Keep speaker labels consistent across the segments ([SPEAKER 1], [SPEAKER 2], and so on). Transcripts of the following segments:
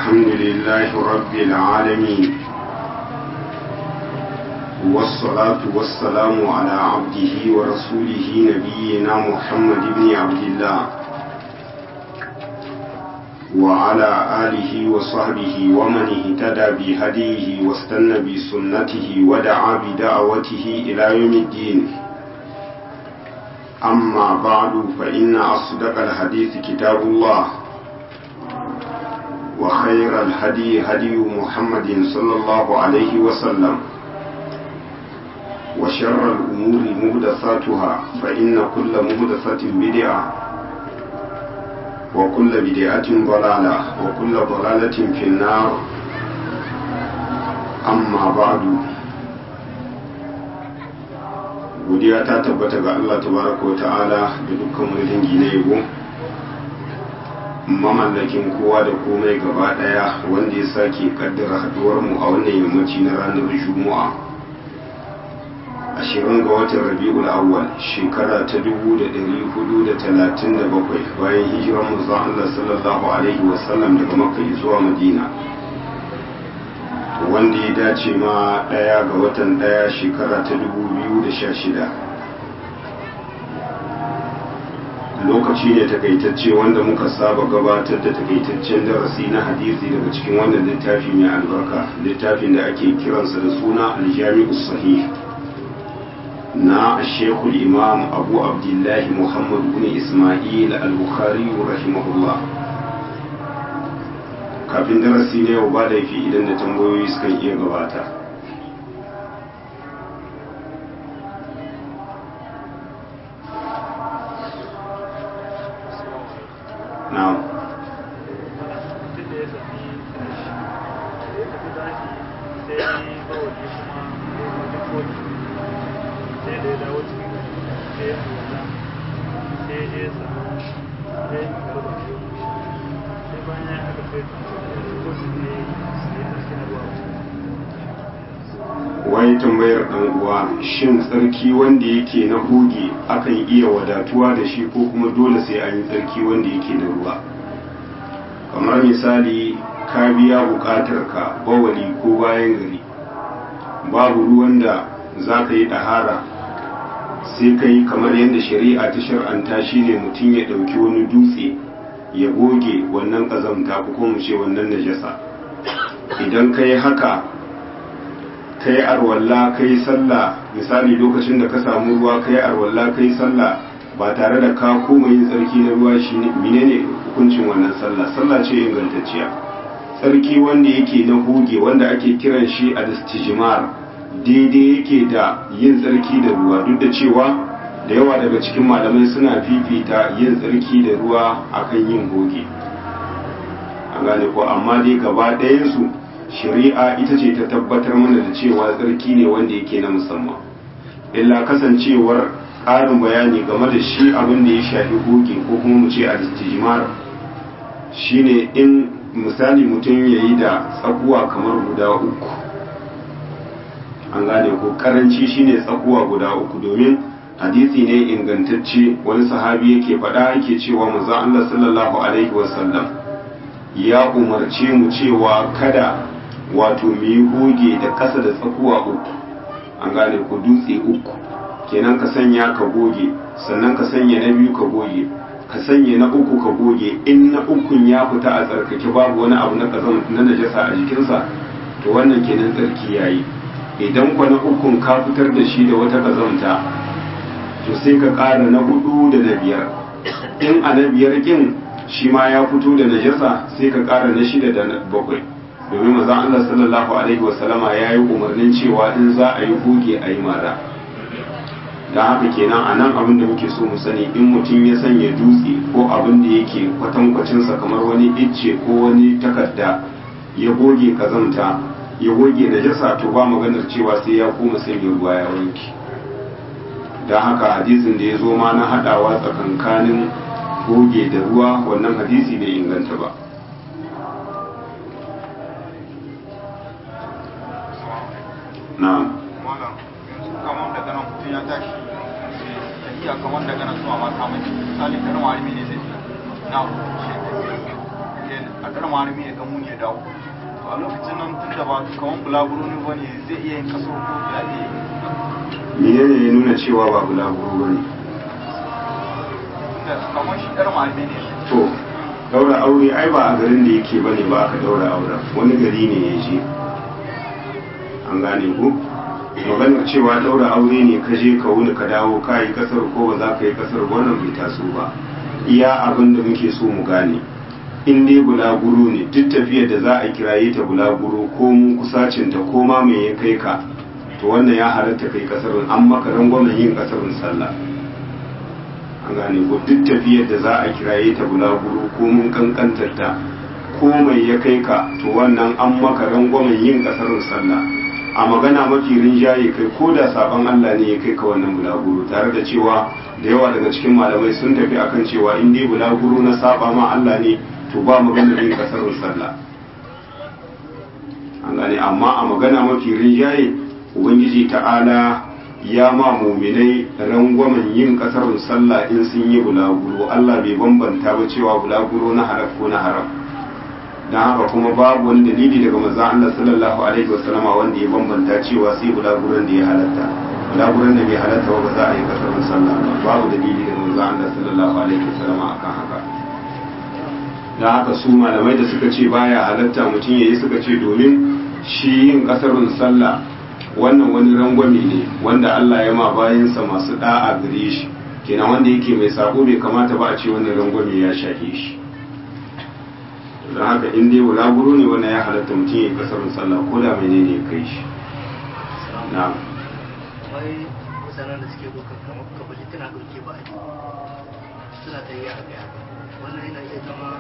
[SPEAKER 1] الحمد لله رب العالمين والصلاة والسلام على عبده ورسوله نبينا محمد بن عبد الله وعلى آله وصحبه ومن اهتدى بهديه واستنى بسنته ودعا بدعوته إلى يوم الدين أما بعد فإن أصدق الحديث كتاب الله وخير الهدي هدي محمد صلى الله عليه وسلم وشر الأمور مهدثاتها فإن كل مهدثة بدعة وكل بدعة ضلالة وكل ضلالة في النار أما بعد godiya ta tabbata ga Allah tabaraka wa ta'ala da dukkan wani dangi na yabo mamallakin kowa da komai gaba daya wanda ya sake kaddara haduwar mu a wannan yammaci na ranar juma'a ashirin ga watan rabi'ul awwal shekara ta dubu da ɗari hudu da talatin da bakwai bayan hijiran manzon Allah sallallahu alaihi wasallam daga makka zuwa madina wanda ya dace ma ɗaya ga watan ɗaya shekara ta dubu biyu da sha shida lokaci ne takaitacce wanda muka saba gabatar da takaitaccen darasi na hadisi daga cikin wannan littafi mai albarka littafin da ake kiransa da suna aljami'u sahih na shekul imam abu abdullahi muhammad bin ismail al-bukhari rahimahullah kafin darasi na yau ba laifi idan da tambayoyi sukan iya gabata na'am
[SPEAKER 2] sai da ya dawo cikin sai ya alwala sai ya je ya samu ya yi garba sai bayan ya haka sai ko shi ne sai ya tashi na ruwa
[SPEAKER 1] wai tambayar dan uwa shin tsarki wanda yake na hoge akan iya wadatuwa da shi ko kuma dole sai an yi tsarki wanda yake na ruwa kamar misali ka biya bukatar ka bawali ko bayan gari babu ruwan da za ka yi ɗahara sai ka yi kamar yadda shari'a ta shar'anta shi ne mutum ya ɗauki wani dutse ya goge wannan ƙazamta ko kuma ce wannan najasa idan ka yi haka ka yi arwalla ka yi sallah misali lokacin da ka samu ruwa ka yi arwalla ka yi sallah ba tare da ka koma yin tsarki na ruwa shi menene hukuncin wannan sallah sallah ce ingantacciya tsarki wanda yake na huge wanda ake kiran shi a distijimar daidai yake da yin tsarki da ruwa duk da cewa da yawa daga cikin malamai suna fifita yin tsarki da ruwa akan yin hoge an gane ko amma dai gaba ɗayansu shari'a ita ce ta tabbatar mana da cewa tsarki ne wanda yake na musamman illa kasancewar ƙarin bayani game da shi abin da ya shafi hoge ko kuma mu ce a shine in misali mutum ya yi da tsakuwa kamar guda uku an gane ko karanci shine tsakuwa guda uku domin hadisi ne ingantacce wani sahabi yake faɗa yake cewa manzo Allah sallallahu alaihi wasallam ya umarce mu cewa kada wato mu yi goge da ƙasa da tsakuwa uku an gane ko dutse uku kenan ka sanya ka goge sannan ka sanya na biyu ka goge ka sanya na uku ka goge in na ukun ya fita a tsarkake babu wani abu na kazan na najasa a jikinsa to wannan kenan tsarki yayi idan kwa na ukun ka fitar da shi da wata kazanta to sai ka ƙara na hudu da na biyar in a na biyar kin shi ma ya fito da najasa sai ka ƙara na shida da bakwai domin maza Allah sallallahu alaihi wasallama ya yi umarnin cewa in za a yi goge a yi mara da haka kenan a nan abin da muke so mu sani in mutum ya sanya dutse ko abin da yake kwatankwacinsa kamar wani icce ko wani takarda ya goge kazamta ya goge najasa to ba maganar cewa sai ya koma sanya ruwa ya wanke don haka hadisin da ya zo ma na haɗawa tsakankanin goge da ruwa wannan hadisi bai inganta ba na'am
[SPEAKER 3] malam yanzu kamar daga nan mutum ya tashi tafiya kamar daga nan zuwa mata mai misali garin wari ne zai na a karma harami ya gamu ya dawo to a lokacin nan tun da ba kaman bulaguro ne bane zai iya yin kaso ko ya iya yi
[SPEAKER 1] menene ya nuna cewa ba bulaguro ba ne
[SPEAKER 3] tunda kaman shi karma harami ne
[SPEAKER 1] to daura aure ai ba a garin da yake bane ba aka daura aure wani gari ne ya je an gane ku maganar cewa daura aure ne ka je ka wuni ka dawo ka yi kasar ko ba za ka yi kasar wannan bai taso ba iya abin da muke so mu gane in dai bulaguro ne duk tafiyar da za a kiraye ta bulaguro ko mun kusacin ta ko ma me ya kai ka to wannan ya halatta kai kasarin an maka rangwamen yin kasarin sallah an gane ko duk tafiyar da za a kiraye ta bulaguro ko mun kankantar ta ko mai ya kai ka to wannan an maka rangwamen yin kasarin sallah a magana mafi rinjaye kai ko da sabon Allah ne ya kai ka wannan bulaguro tare da cewa da yawa daga cikin malamai sun tafi akan cewa in dai bulaguro na saba ma Allah ne to ba maganar yin kasarin sallah an gane amma a magana mafi rinjaye ubangiji ta'ala ya ma muminai rangwamen yin kasarin sallah in sun yi bulaguro Allah bai bambanta ba cewa bulaguro na haram ko na haram don haka kuma babu wani dalili daga manzon Allah sallallahu alaihi wasallama wanda ya bambanta cewa sai bulaguron da ya halatta bulaguron da bai halatta ba za a yi kasarin sallah ba babu dalili daga manzon Allah sallallahu alaihi wasallama akan haka don haka su malamai da suka ce baya halatta mutum ya yi suka ce domin shi yin kasarin sallah wannan wani rangwame ne wanda Allah ya ma bayansa masu da'a gare shi kenan wanda yake mai sako bai kamata ba a ce wannan rangwame ya shafe shi don haka in dai bulaguro ne wannan ya halatta mutum ya kasarin sallah ko da menene ya kai shi na
[SPEAKER 4] wai mutanen da suke dokar kamar kabali tana dauke ba a suna ta yi a gaya wannan yana iya zama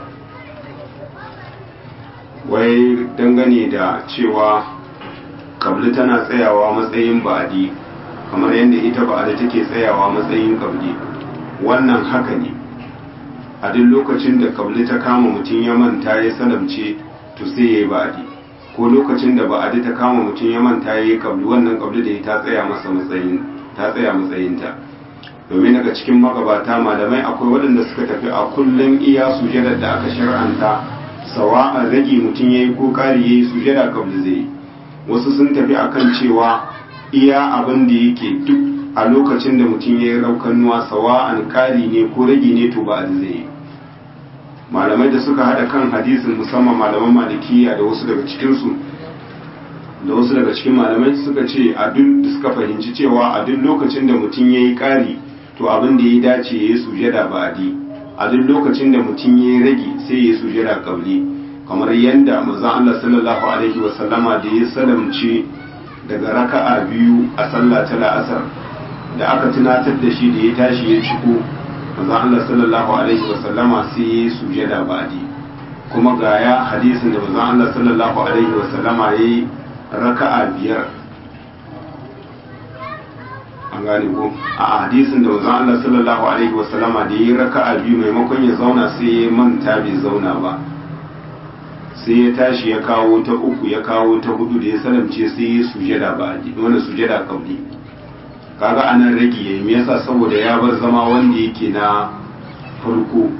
[SPEAKER 1] wai dangane da cewa kabli tana tsayawa matsayin ba'adi kamar yadda ita ba'adi take tsayawa matsayin kabli wannan haka ne a duk lokacin da kabli ta kama mutum ya manta ya salamce to sai ya yi ba'adi ko lokacin da ba'adi ta kama mutum ya manta ya yi kabli wannan kabli da ta tsaya masa matsayin ta tsaya matsayinta domin daga cikin magabata malamai akwai waɗanda suka tafi a kullum iya sujadar da aka shar'anta sawa'an rage mutum ya yi ko ƙari ya yi sujada kabli zai yi wasu sun tafi akan cewa iya abin da yake duk a lokacin da mutum ya yi raukanuwa sawa'an ƙari ne ko rage ne to ba a zai yi malamai da suka haɗa kan hadisin musamman malaman malikiya da wasu daga cikinsu da wasu daga cikin malamai suka ce a duk da suka fahimci cewa a duk lokacin da mutum ya yi ƙari to abin da ya dace ya yi sujada ba adi a duk lokacin da mutum ya yi rage sai ya yi sujada kabli kamar yadda manzon Allah sallallahu alaihi wa sallama da ya salamce daga raka'a biyu a sallah ta la'asar da aka tunatar da shi da ya tashi ya ciko manzon Allah sallallahu alaihi wa sallama sai ya yi sujada ba'di kuma ga ya hadisin da manzon Allah sallallahu alaihi wa sallama ya yi raka'a biyar an gane ko a hadisin da manzon Allah sallallahu alaihi wa sallama da ya yi raka'a biyu maimakon ya zauna sai ya manta bai zauna ba sai ya tashi ya kawo ta uku ya kawo ta hudu da ya salamce sai ya sujada ba wani sujada kabli kaga anan rage yayi me yasa saboda ya bar zama wanda yake na farko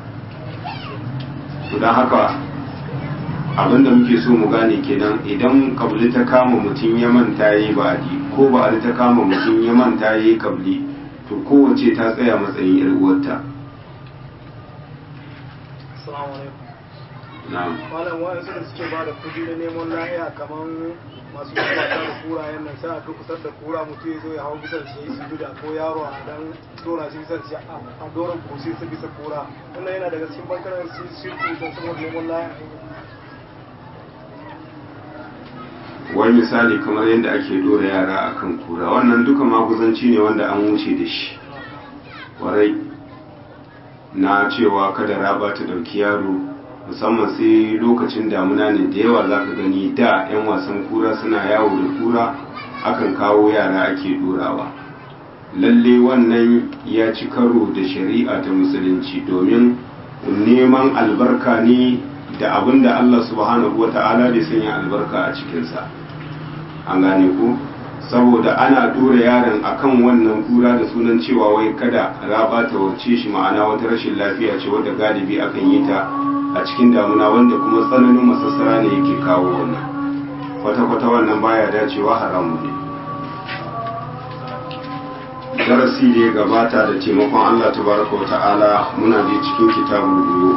[SPEAKER 1] to dan haka abinda muke so mu gane kenan idan kabli ta kama mutum ya manta yayi ba'adi ko ba'adi ta kama mutum ya manta yayi kabli to kowace ta tsaya matsayin yar uwarta
[SPEAKER 4] assalamu alaikum
[SPEAKER 1] na'am
[SPEAKER 5] malam wa'in da suke ba da kudi na neman lahiya kamar masu gabata da kura yan nan sai a kusar da kura mutum ya zo ya hau bisan shi yi sujuda ko yaro a dan dora shi bisan shi a doron kusi su bisa kura wannan yana daga cikin bankarar shirku don saboda neman lahiya
[SPEAKER 1] wani misali kamar yadda ake dora yara akan kura wannan duka maguzanci ne wanda an wuce da shi warai na cewa kada raba ta ɗauki yaro musamman sai lokacin damuna ne da yawa za ka gani da 'yan wasan kura suna yawo da kura akan kawo yara ake dorawa lalle wannan ya ci karo da shari'a ta musulunci domin neman albarka ne da abin da Allah subhanahu wata'ala bai sanya albarka a cikinsa an gane ku saboda ana dora yaron akan wannan kura da sunan cewa wai kada raba ta warce shi ma'ana wata rashin lafiya ce wadda galibi akan yi ta a cikin damuna wanda kuma tsananin masassara ne yake kawo wannan kwata-kwata wannan baya dacewa haramu ne darasi da ya gabata da taimakon Allah tabaraka wa ta'ala muna da cikin kitabul buyu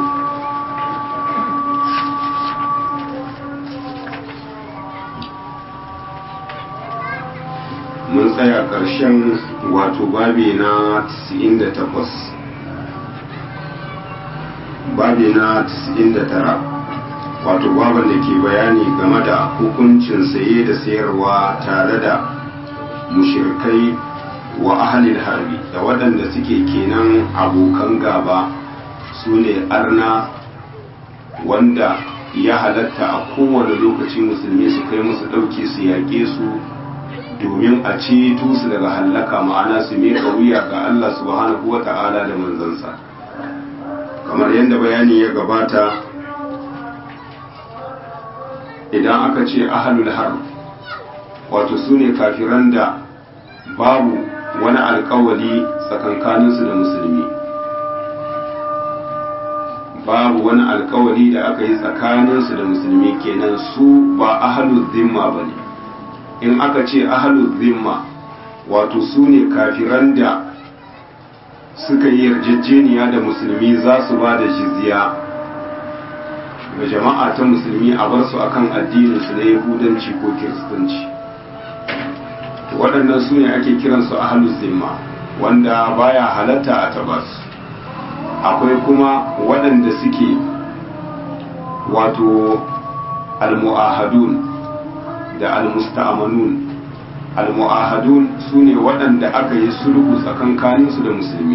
[SPEAKER 1] mun tsaya ƙarshen wato babi na 98 babi na 99 wato baban da ke bayani game da hukuncin saye da sayarwa tare da mushirkai wa ahalil harbi da waɗanda suke kenan abokan gaba su ne arna wanda ya halatta a kowane lokaci musulmi su kai musu ɗauki su yaƙe su domin a ceto su daga hallaka ma'ana su miƙa wuya ga Allah subhanahu wa ta'ala da manzansa kamar yadda bayani ya gabata idan aka ce ahalul harb wato su ne kafiran da babu wani alkawali tsakankaninsu da musulmi babu wani alkawali da aka yi tsakaninsu da musulmi kenan su ba ahalul zimma ba ne in aka ce ahalul zimma wato su ne kafiran da suka yi yarjejeniya da musulmi za su ba da jizya ga jama'a ta musulmi a bar su akan addininsu na yahudanci ko kiristanci waɗannan su ne ake kiransu ahalul zimma wanda baya halatta a tabas akwai kuma waɗanda suke wato almu'ahadun da almusta'amanun almu'ahadun su ne waɗanda aka yi sulhu tsakankaninsu da musulmi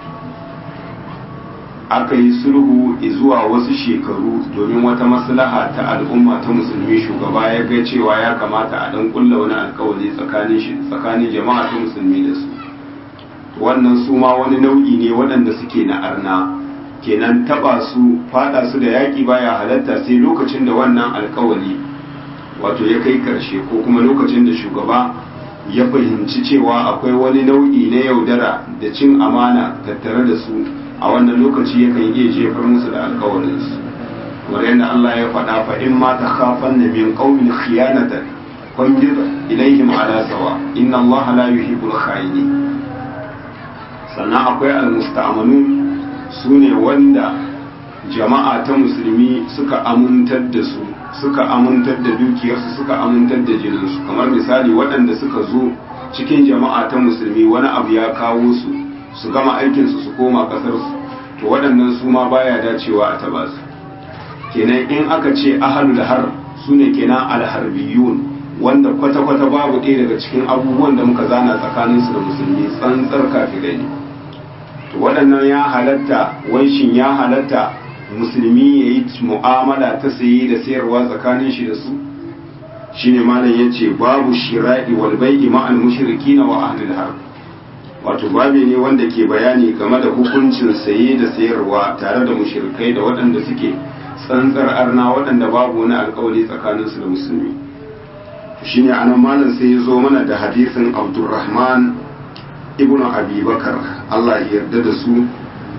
[SPEAKER 1] aka yi sulhu zuwa wasu shekaru domin wata maslaha ta al'umma ta musulmi shugaba ya ga cewa ya kamata a dan kulla wani alkawari tsakanin shi tsakanin jama'a ta musulmi da su wannan su ma wani nau'i ne waɗanda suke na arna kenan taba su fada su da yaƙi baya halatta sai lokacin da wannan alkawari wato ya kai karshe ko kuma lokacin da shugaba ya fahimci cewa akwai wani nau'i na yaudara da cin amana tattare da su a wannan lokaci yakan iya jefar musu da alkawarinsu kamar yadda Allah ya faɗa fa in ma ta khafan na min qaumin khiyanatan fanbir ilaihim ala sawa inna Allah la yuhibbul khayini sannan akwai almusta'manun sune wanda jama'a ta musulmi suka amintar da su suka amintar da dukiyarsu suka amintar da jininsu kamar misali waɗanda suka zo cikin jama'a ta musulmi wani abu ya kawo su su gama aikinsu su koma ƙasarsu to waɗannan su ma baya dacewa a taba su kenan in aka ce ahalul har su ne kenan alharbiyun wanda kwata-kwata babu ɗaya daga cikin abubuwan da muka zana tsakaninsu da musulmi tsantsar kafirai ne to waɗannan ya halatta wanshin ya halatta musulmi ya yi mu'amala ta saye da sayarwa tsakanin shi da su shine malam ya ce babu shira'i wal bai'i ma'al mushrikina wa ahlil harb wato babi ne wanda ke bayani game da hukuncin saye da sayarwa tare da mushrikai da waɗanda suke tsantsar arna waɗanda babu wani alkawari tsakaninsu da musulmi shine anan malam sai ya zo mana da hadisin abdurrahman ibnu abi bakar allah ya yarda da su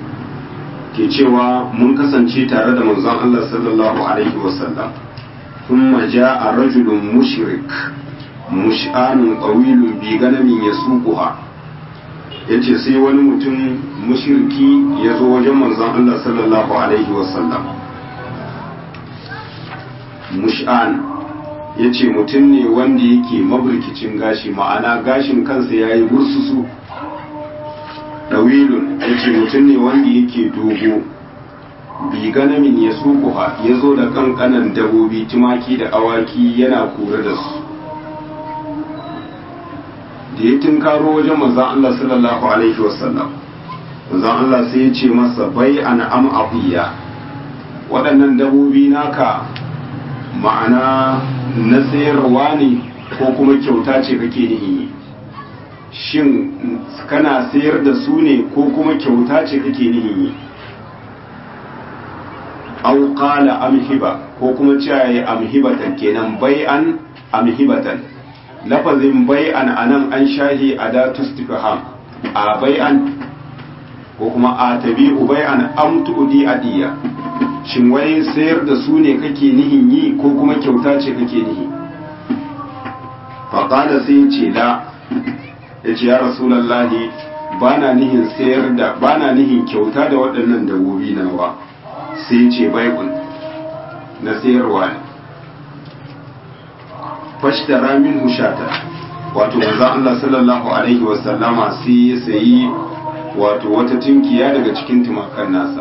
[SPEAKER 1] ke cewa mun kasance tare da manzon allah sallallahu alaihi wasallam ثم جاء رجل مشرك مشآن طويل بغنم يسوقها yace sai wani mutum mushirki ya zo wajen manzon Allah sallallahu alaihi wasallam mush'an yace mutum ne wanda yake maburkicin gashi ma'ana gashin kansa yayi bursusu dawilun yace mutum ne wanda yake dogo bi ganamin ya sukuha ya zo da kankanan dabobi tumaki da awaki yana kore da su da ya tunkaro wajen manzan Allah sallallahu alaihi wasallam manzan Allah sai ya ce masa bai an am afiya waɗannan dabobi naka ma'ana na sayarwa ne ko kuma kyauta ce kake nihi shin kana sayar da su ne ko kuma kyauta ce kake nihi au qala amhiba ko kuma cewa ya amhibatan kenan bai'an amhibatan lafazin bai'an anan an shahi adatu istifham a bai'an ko kuma a tabi'u bai'an am tu'di adiya shin wai sayar da su ne kake nihin yi ko kuma kyauta ce kake nihi faƙada sai ce da ya ce ya rasulallahi ba na nihin sayar da ba na nihin kyauta da waɗannan dabobi nawa sai ce baikun na sayarwa ne fashtara min hushata wato manzo Allah sallallahu alaihi wasallama sai ya sayi wato wata tinkiya daga cikin tumakan nasa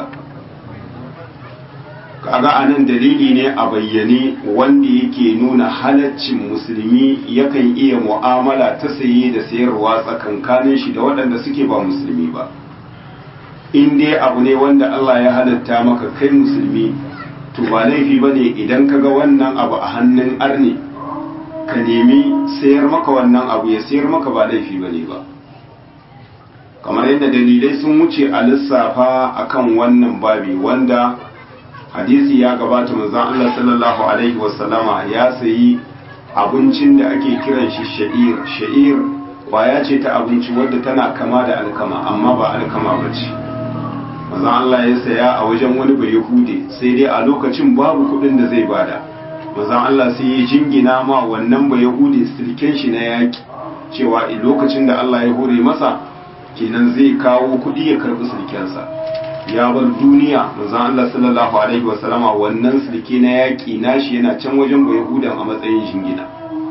[SPEAKER 1] kaga anan dalili ne a bayyane wanda yake nuna halaccin musulmi yakan iya mu'amala ta saye da sayarwa tsakankanin shi da waɗanda suke ba musulmi ba in dai abu ne wanda Allah ya halatta maka kai musulmi to ba laifi ba ne idan ka ga wannan abu a hannun arne ka nemi sayar maka wannan abu ya sayar maka ba laifi ba ne ba kamar yadda dalilai sun wuce a lissafa akan wannan babi wanda hadisi ya gabata manzon Allah sallallahu alaihi wasallama ya sayi abincin da ake kiran shi sha'ir sha'ir kwaya ce ta abinci wadda tana kama da alkama amma ba alkama ba ce manzon Allah ya saya a wajen wani bai yahude sai dai a lokacin babu kuɗin da zai bada manzon Allah sai ya jingina ma wannan bai yahude silken shi na yaki cewa lokacin da Allah ya hore masa kenan zai kawo kuɗi ya karɓi silkensa ya bar duniya manzon Allah sallallahu alaihi wasallama wannan sulke na yaƙi nashi yana can wajen bai hudan a matsayin shingina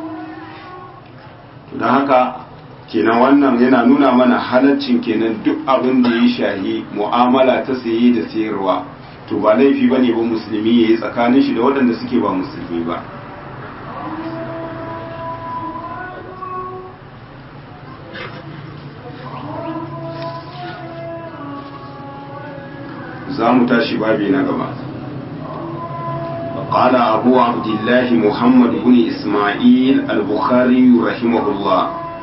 [SPEAKER 1] don haka kenan wannan yana nuna mana halaccin kenan duk abin da ya shahi mu'amala ta saye da sayarwa to ba laifi ba ne ba musulmi ya yi tsakanin shi da waɗanda suke ba musulmi ba za mu tashi babi na gaba قال أبو عبد الله محمد بن إسماعيل البخاري رحمه الله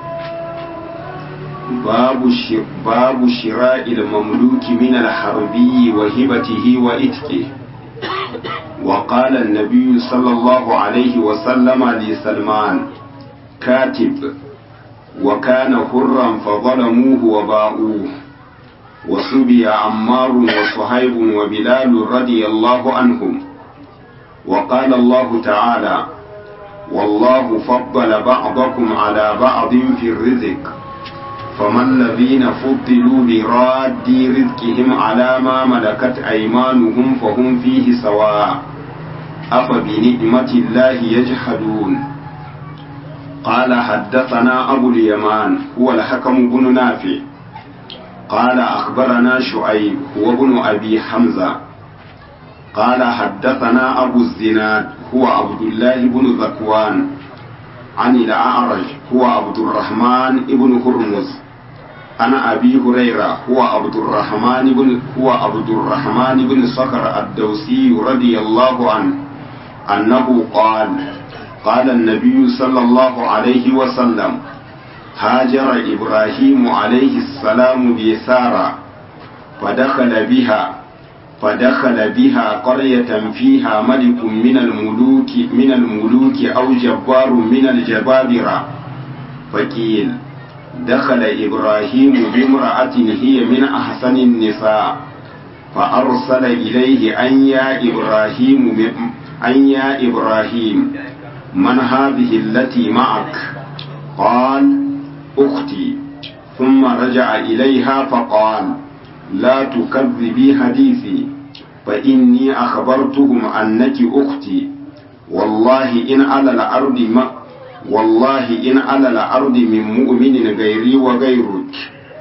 [SPEAKER 1] باب باب شراء المملوك من الحربي وهبته وإتكه وقال النبي صلى الله عليه وسلم لسلمان كاتب وكان حرا فظلموه وباؤوه وسبي عمار وصهيب وبلال رضي الله عنهم وقال الله تعالى والله فضل بعضكم على بعض في الرزق فما الذين فضلوا براد رزقهم على ما ملكت أيمانهم فهم فيه سواء أفبنعمة الله يجحدون قال حدثنا أبو اليمان هو الحكم بن نافع قال أخبرنا شعيب هو ابن أبي حمزة قال حدثنا أبو الزناد هو عبد الله بن ذكوان عن الأعرج هو عبد الرحمن بن هرمز أنا أبي هريرة هو عبد الرحمن بن هو عبد الرحمن بن صخر الدوسي رضي الله عنه أنه قال قال النبي صلى الله عليه وسلم هاجر إبراهيم عليه السلام بسارة فدخل بها فدخل بها قرية فيها ملك من الملوك من الملوك أو جبار من الجبابرة فقيل دخل إبراهيم بامرأة هي من أحسن النساء فأرسل إليه أن يا إبراهيم أن يا إبراهيم من هذه التي معك قال أختي ثم رجع إليها فقال لا تكذبي حديثي فإني أخبرتهم أنك أختي والله إن على الأرض ما والله إن على الأرض من مؤمن غيري وغيرك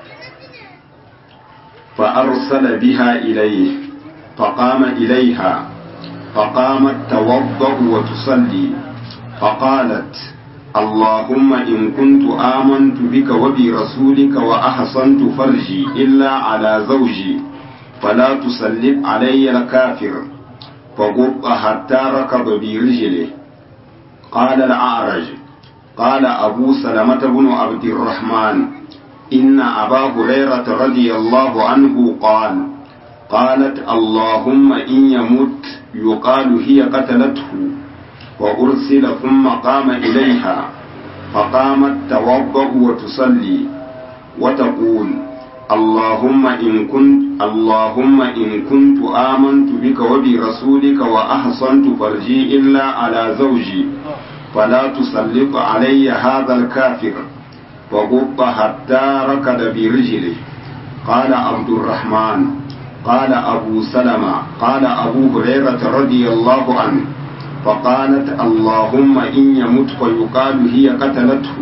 [SPEAKER 1] فأرسل بها إليه فقام إليها فقامت توضأ وتصلي فقالت اللهم إن كنت آمنت بك وبرسولك وأحسنت فرجي إلا على زوجي فلا تسلط علي الكافر فقط حتى ركض برجله قال الأعرج قال أبو سلمة بن عبد الرحمن إن أبا هريرة رضي الله عنه قال قالت اللهم إن يمت يقال هي قتلته وأرسل ثم قام إليها فقامت توضأ وتصلي وتقول اللهم إن كنت اللهم إن كنت آمنت بك وبرسولك وأحصنت فرجي إلا على زوجي فلا تسلط علي هذا الكافر فغض حتى ركض برجله قال عبد الرحمن قال أبو سلمة قال أبو هريرة رضي الله عنه فقالت اللهم إن يمت فيقال هي قتلته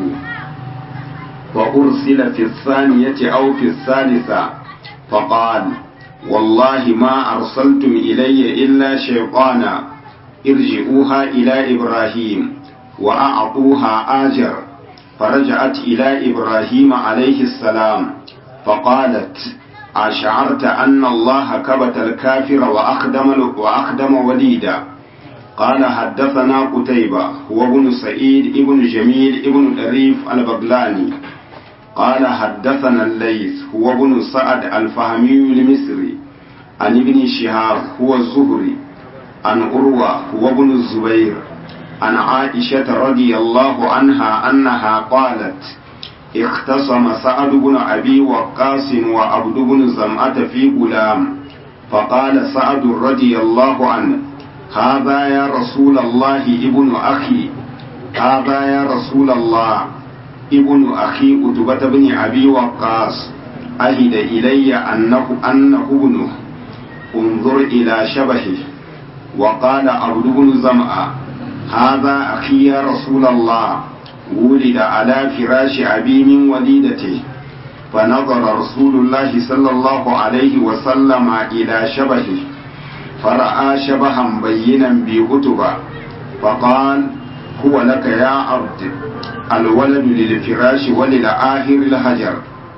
[SPEAKER 1] وأرسل في الثانية أو في الثالثة فقال والله ما أرسلتم إلي إلا شيطانا ارجعوها إلى إبراهيم وأعطوها آجر فرجعت إلى إبراهيم عليه السلام فقالت أشعرت أن الله كبت الكافر وأخدم, وأخدم وليدا قال حدثنا قتيبة هو ابن سعيد ابن جميل ابن دريف البغلاني قال حدثنا الليث هو ابن سعد الفهمي المصري عن ابن شهاب هو الزهري عن أروى هو ابن الزبير عن عائشة رضي الله عنها أنها قالت اختصم سعد بن أبي وقاص وعبد بن زمعة في غلام فقال سعد رضي الله عنه هذا يا رسول الله ابن أخي هذا يا رسول الله ابن أخي أتبة بن أبي وقاص أهد إلي أنه أنه ابنه انظر إلى شبهه وقال عبد بن زمعة هذا أخي يا رسول الله ولد على فراش أبي من وليدته فنظر رسول الله صلى الله عليه وسلم إلى شبهه فرأى شبها بينا بأتبة فقال هو لك يا عبد الولد للفراش وللآخر الهجر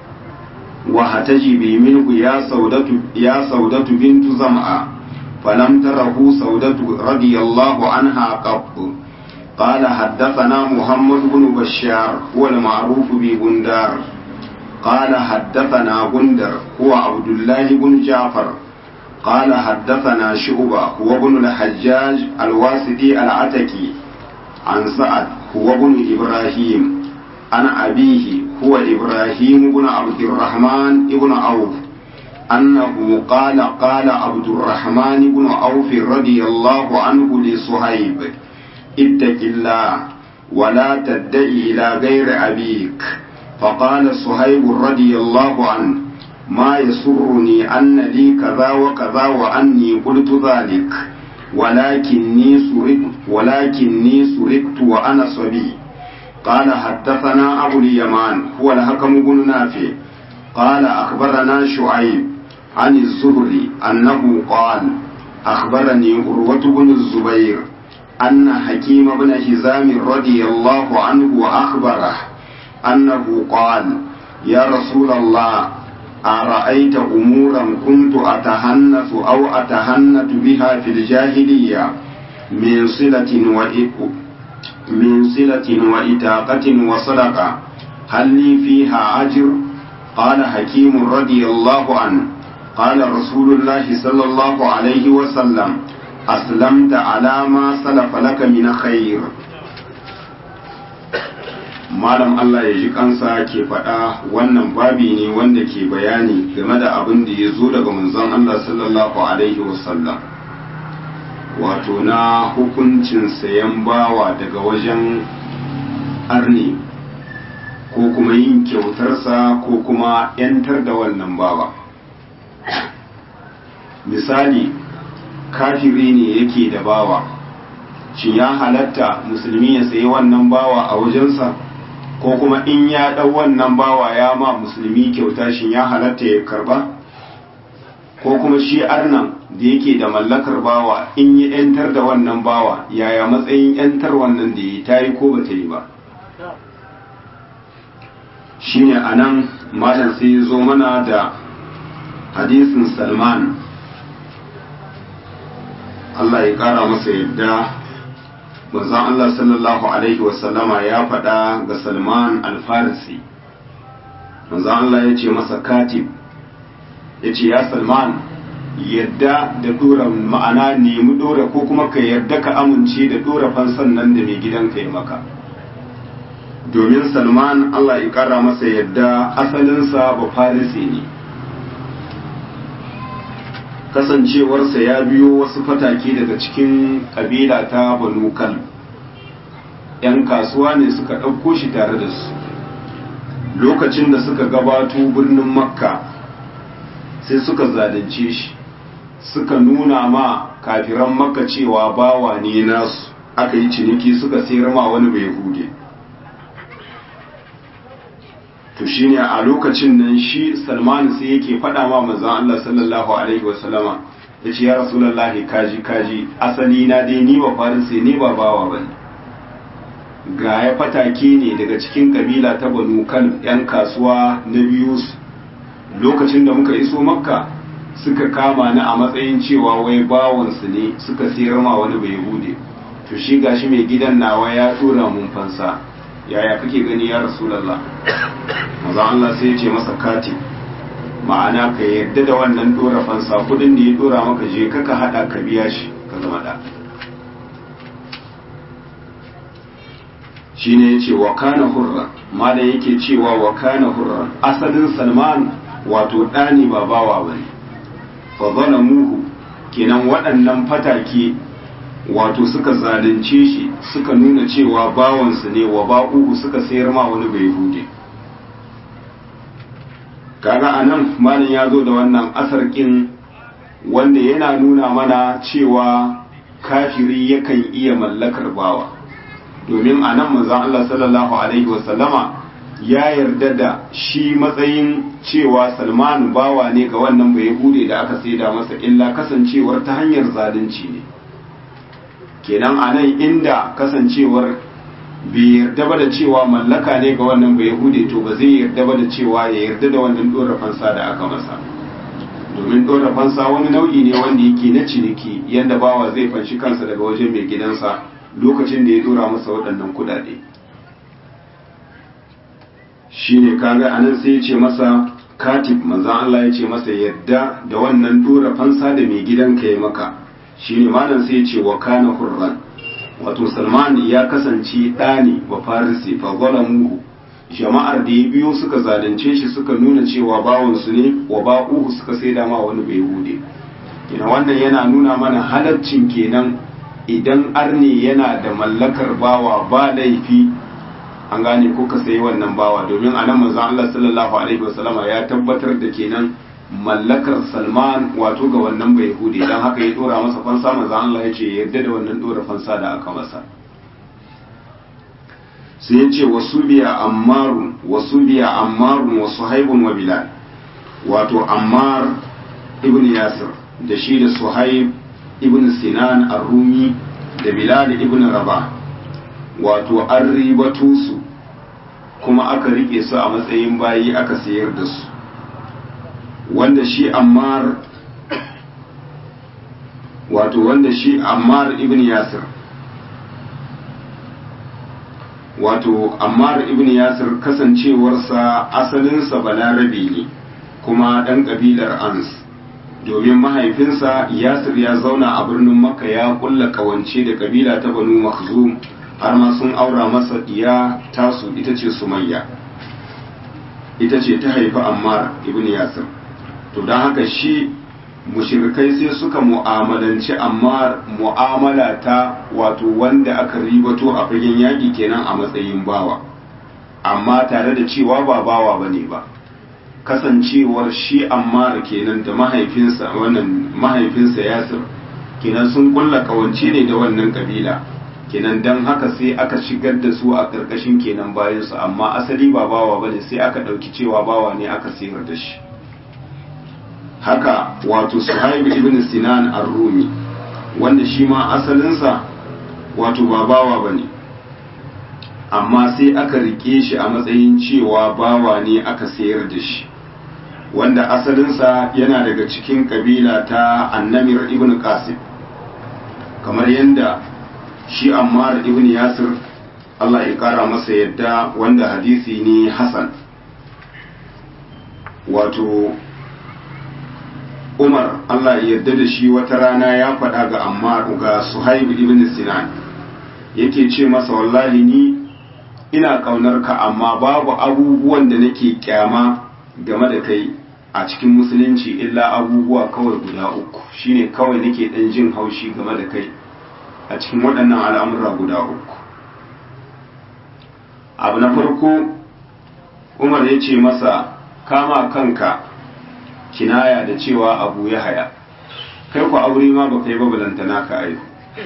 [SPEAKER 1] وهتجبي منه يا سودة يا سودة بنت زمعة فلم تره سودة رضي الله عنها قط قال حدثنا محمد بن بشار هو المعروف ببندار قال حدثنا بندر هو عبد الله بن جعفر قال حدثنا شعبة هو ابن الحجاج الواسطي العتكي عن سعد هو ابن إبراهيم عن أبيه هو إبراهيم بن عبد الرحمن بن عوف أنه قال قال عبد الرحمن بن عوف رضي الله عنه لصهيب اتق الله ولا تدعي إلى غير أبيك فقال صهيب رضي الله عنه ما يسرني أن لي كذا وكذا وأني قلت ذلك ولكني سرقت ولكني سرقت وأنا صبي قال حدثنا أبو اليمان هو الحكم بن نافع قال أخبرنا شعيب عن الزهري أنه قال أخبرني عروة بن الزبير أن حكيم بن هزام رضي الله عنه أخبره أنه قال يا رسول الله أرأيت أمورا كنت أتهنث أو أتهنت بها في الجاهلية من صلة وإق من صلة وإتاقة وصدقة هل لي فيها أجر قال حكيم رضي الله عنه قال رسول الله صلى الله عليه وسلم أسلمت على ما سلف لك من خير malam Allah ya ji kansa ke faɗa wannan babi ne wanda ke bayani game da abin da ya zo daga manzon Allah sallallahu alaihi wasallam wato na hukuncin sayan bawa daga wajen arni ko kuma yin kyautarsa ko kuma 'yantar da wannan bawa misali kafiri ne yake da bawa shin ya halatta musulmi ya sayi wannan bawa a wajensa ko kuma in ya ɗau wannan bawa ya ma musulmi kyauta shin ya halatta ya karba ko kuma shi arnan da yake da mallakar bawa in yi ‘yantar da wannan bawa yaya matsayin ‘yantar wannan da ya ta yi ko ba ta yi ba shi ne a nan malam sai zo mana da hadisin salman Allah ya kara masa yadda manzon Allah sallallahu alaihi wasallama ya faɗa ga Salman al-Farisi manzon Allah ya ce masa katib ya ce ya Salman yadda da dora ma'ana nemi dora ko kuma ka yarda ka amince da dora fansan nan da mai gidanka ya maka domin Salman Allah ya kara masa yadda asalinsa ba Farisi ne kasancewarsa ya biyo wasu fatake daga cikin ƙabila ta banu kal ‘yan kasuwa ne suka ɗauko shi tare da su lokacin da suka gabato birnin makka sai suka zalunce shi suka nuna ma kafiran makka cewa bawa ne nasu aka yi ciniki suka sayar ma wani bai hude to shine a lokacin nan shi salman sai yake faɗa ma manzon Allah sallallahu alaihi wasallama yace ya rasulullahi kaji kaji asali na dai ni ba farisi ne ba bawa bane ga ya fatake ne daga cikin kabila ta banu kan yan kasuwa na biyu lokacin da muka iso makka suka kama ni a matsayin cewa wai bawansu ne suka sayar ma wani bai hude to shi gashi mai gidan nawa ya tura mun fansa yaya kake gani ya rasulallah maza Allah sai ya ce masa kati ma'ana ka yarda da wannan dora fansa kudin da ya dora maka je kaka hada ka biya shi ka zama da shine yace wa kana hurra malam yake cewa wa kana hurra asalin salman wato dani ba bawa bane fa zalamuhu kenan waɗannan fatake wato suka zalunce shi suka nuna cewa bawansu ne wa ba'uhu suka sayar ma wani bai hude kaga anan malam ya zo da wannan asar kin wanda yana nuna mana cewa kafiri yakan iya mallakar bawa domin anan manzon Allah sallallahu alaihi wasallama ya yarda da shi matsayin cewa Salman bawa ne ga wannan bai hude da aka saida masa illa kasancewar ta hanyar zalunci ne kenan a nan inda kasancewar bai yarda ba da cewa mallaka ne ga wannan bai hude to ba zai yarda ba da cewa ya yarda da wannan dora fansa da aka masa domin dora fansa wani nau'i ne wanda yake na ciniki yadda bawa zai fanshi kansa daga wajen mai gidansa lokacin da ya dora masa waɗannan kuɗaɗe shine kaga anan sai ya ce masa katib manzan Allah ya ce masa yadda da wannan dora fansa da mai gidanka ya maka shine malam sai ce wa kana hurran wato salman ya kasance ɗani wa farisi fa zalamuhu jama'ar da ya biyo suka zalunce shi suka nuna cewa bawansu ne wa ba'uhu suka sai dama wani bai hude kina wannan yana nuna mana halaccin kenan idan arne yana da mallakar bawa ba laifi an gane ko ka sayi wannan bawa domin anan manzon Allah sallallahu alaihi wasallama ya tabbatar da kenan mallakar salman wato ga wannan bai hude don haka ya dora masa fansa maza Allah ya ce yarda da wannan dora fansa da aka masa sai ya ce wasu biya ammarun wasu biya ammarun wasu haibun wa bilal wato ammar ibn yasir da shi da suhaib ibn sinan ar-rumi da bilal ibn rabah wato an ribatu su kuma aka rike su a matsayin bayi aka sayar da su wanda shi ammar wato wanda shi ammar ibn yasir wato ammar ibn yasir kasancewarsa asalinsa balarabe ne kuma ɗan ƙabilar ans domin mahaifinsa yasir ya zauna a birnin makka ya kulla kawance da ƙabila ta banu makhzum har ma sun aura masa iya tasu ita ce sumayya ita ce ta haifi ammar ibn yasir to don haka shi mushirikai sai suka mu'amalanci amma mu'amala ta wato wanda aka ribato a fagen yaƙi kenan a matsayin bawa amma tare da cewa ba bawa ba ne ba kasancewar shi ammar kenan da mahaifinsa wannan mahaifinsa yasir kenan sun kulla kawance ne da wannan kabila kenan don haka sai aka shigar da su a ƙarƙashin kenan bayansu amma asali ba bawa ba ne sai aka ɗauki cewa bawa ne aka sayar da shi haka wato suhaib ibn sinan ar-rumi wanda shi ma asalinsa wato ba bawa bane amma sai aka rike shi a matsayin cewa bawa ne aka sayar da shi wanda asalinsa yana daga cikin kabila ta annamir ibn qasim kamar yadda shi ammar ibn yasir Allah ya kara masa yadda wanda hadisi ne hasan wato Umar Allah ya yarda da shi wata rana ya faɗa ga Ammar ga Suhaib ibn Sinan yake ce masa wallahi ni ina kaunar ka amma babu abubuwan da nake kyama game da kai a cikin musulunci illa abubuwa kawai guda uku shine kawai nake dan jin haushi game da kai a cikin waɗannan al'amura guda uku abu na farko umar ya ce masa kama kanka kinaya da cewa abu ya haya kai ku aure ma ba kai babalantana ka aihu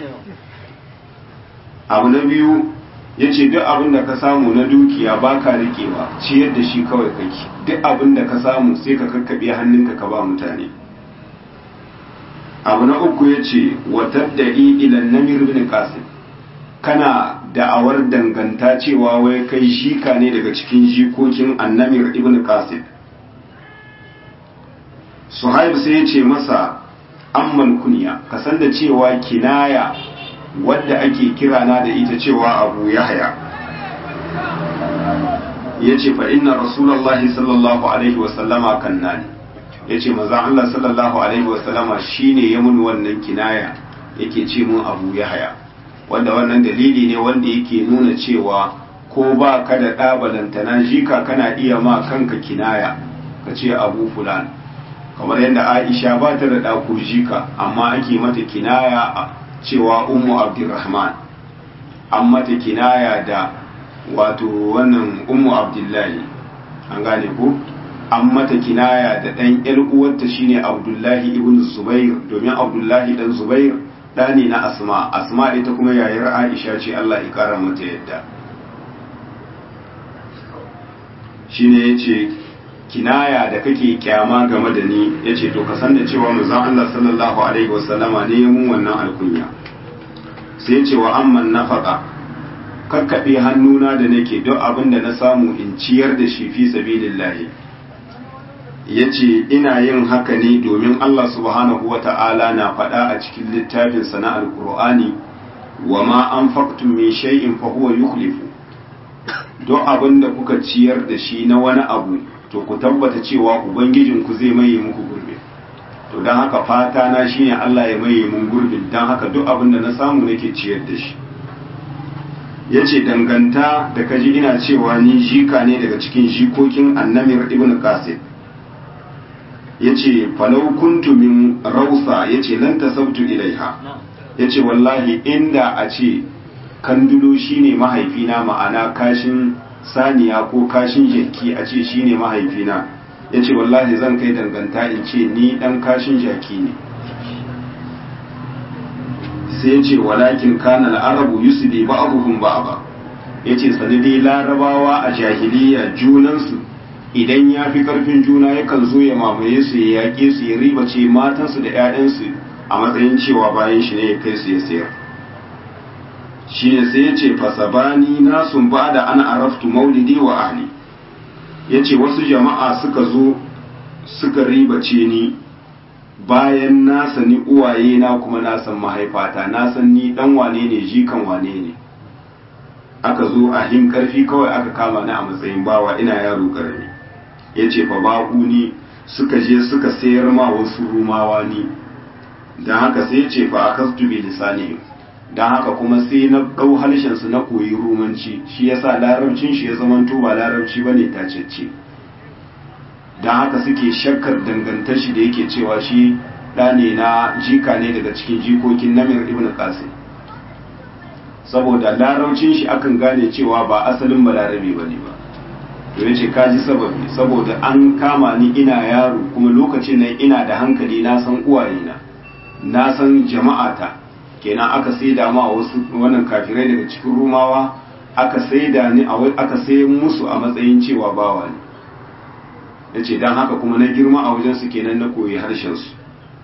[SPEAKER 1] abu na biyu ya ce duk abin da ka samu na dukiya ba ka riƙewa ciyar da shi kawai kake duk abin da ka samu sai ka kakkaɓe hannunka ka ba mutane abu na uku ya ce watar da ilan namir bin qasim kana da'awar danganta cewa wai kai shika ne daga cikin jikokin annamir ibn qasim suhaib sai ya ce masa amman kunya ka san da cewa kinaya wadda ake kirana da ita cewa abu yahya ya ce fa inna rasulallahi sallallahu alaihi wasallama kannani ya ce maza Allah sallallahu alaihi wasallama shine ya mun wannan kinaya yake ce mun abu yahya wanda wannan dalili ne wanda yake nuna cewa ko ba ka da ɗabalantana jika kana iya ma kanka kinaya ka ce abu fulan kamar yadda aisha ba ta da ɗako jika amma ake mata kinaya cewa ummu abdurrahman an mata kinaya da wato wannan ummu abdullahi an gane ko an mata kinaya da ɗan ƴar uwarta shine abdullahi ibn zubair domin abdullahi dan zubair ɗa ne na asma asma ita kuma yayar aisha ce allah ya ƙara mata yadda shine ya ce kinaya da kake kyama game da ni ya ce to ka san da cewa manzon Allah sallallahu alaihi wasallama ne ya mun wannan alkunya sai ce wa amman nafaka kakkaɓe hannuna da nake duk abin da na samu in ciyar da shi fi sabilillahi ya ce ina yin haka ne domin Allah subhanahu wa ta'ala na faɗa a cikin littafin sana alƙur'ani wa ma an faktun min shay'in fa huwa yukhlifu duk abin da kuka ciyar da shi na wani abu to ku tabbata cewa ubangijinku zai maye muku gurbi to don haka fata na shine Allah ya maye mun gurbin don haka duk abin da na samu nake ciyar da shi yace danganta da kaji ina cewa ni jika ne daga cikin jikokin annamir ibn qasim yace falau kuntu min rausa yace lan tasabtu ilaiha yace wallahi inda a ce kandulo shine mahaifina ma'ana kashin saniya ko kashin jaki a ce shine mahaifina ya ce wallahi zan kai danganta in ce ni dan kashin jaki ne sai ya ce walakin kana al'arabu yusbi ba'dhum ba'da ya ce sanadi larabawa a jahiliya junansu idan ya fi karfin juna yakan zo ya mamaye su ya yaƙe su ya ribace matansu da 'ya'yansu a matsayin cewa bayan shi ne ya kai su ya sayar shi ne sai ya ce fasabani na sun ba da ana araftu maulidi wa ahli ya ce wasu jama'a suka zo suka ribace ni bayan na sani uwaye na kuma na san mahaifata na san ni dan wane ne jikan wane ne aka zo a him karfi kawai aka kama ni a matsayin bawa ina yaro karami ya ce fa baku ni suka je suka sayar ma wasu rumawa ni don haka sai ya ce fa akastu bi lisanihim don haka kuma sai na ɗau harshensu na koyi rumanci shi yasa larabcin shi ya zama ba larabci bane tacecce don haka suke shakkar dangantar shi da yake cewa shi ɗa ne na jika ne daga cikin jikokin namir ibn qasim saboda larabcin shi akan gane cewa ba asalin balarabe ba ne ba to ya ce kaji sababi saboda an kama ni ina yaro kuma lokacin nan ina da hankali na san uwayena na san jama'ata kenan aka saida ma wasu wannan kafirai daga cikin rumawa aka saida ni aka sai musu a matsayin cewa bawa ne yace dan haka kuma na girma a wajen su kenan na koyi harshen su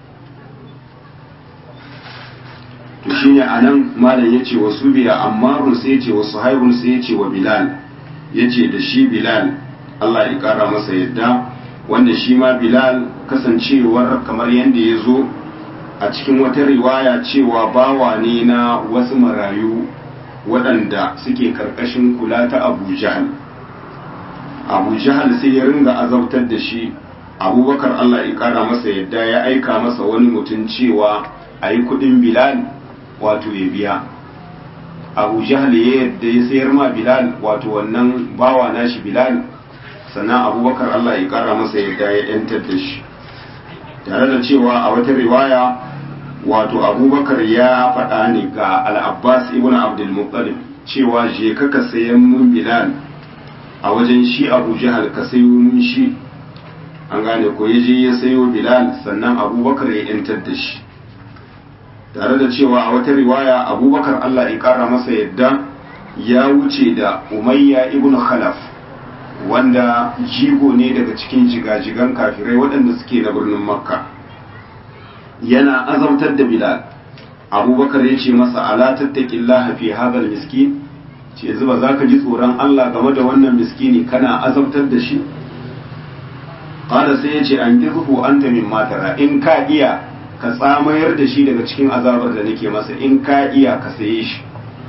[SPEAKER 1] to shine anan malam yace wasu biya ammarun sai yace wasu haibun sai yace wa bilal yace da shi bilal Allah ya kara masa yadda wanda shi ma bilal kasancewar kamar yadda ya zo a cikin wata riwaya cewa bawa ne na wasu marayu waɗanda suke karkashin kula ta abu jahal abu jahal sai ya ringa azabtar da shi abubakar allah ya kara masa yadda ya aika masa wani mutum cewa a yi kudin bilal wato ya biya abu jahal ya yadda ya sayar ma bilal wato wannan bawa nashi bilal sannan abubakar allah ya kara masa yadda ya yantar da shi tare da cewa a wata riwaya wato abubakar ya faɗa ne ga al'abbas ibn abdulmuttalib cewa je ka ka sayan mun bilal a wajen shi abu jihar ka sayo mun shi an gane ko ya je ya sayo bilal sannan abubakar ya yantar da shi tare da cewa a wata riwaya abubakar allah ya kara masa yadda ya wuce da umayya ibn khalaf wanda jigo ne daga cikin jigajigan kafirai waɗanda suke na birnin makka yana azabtar da bilal abubakar ya ce masa ala tattaqillaha fi hadal miskin ce zuba za ka ji tsoron allah game da wannan miskini kana azabtar da shi qala sai ya ce an kirhu anta min matara in ka iya ka tsamayar da shi daga cikin azabar da nake masa in ka iya ka saye shi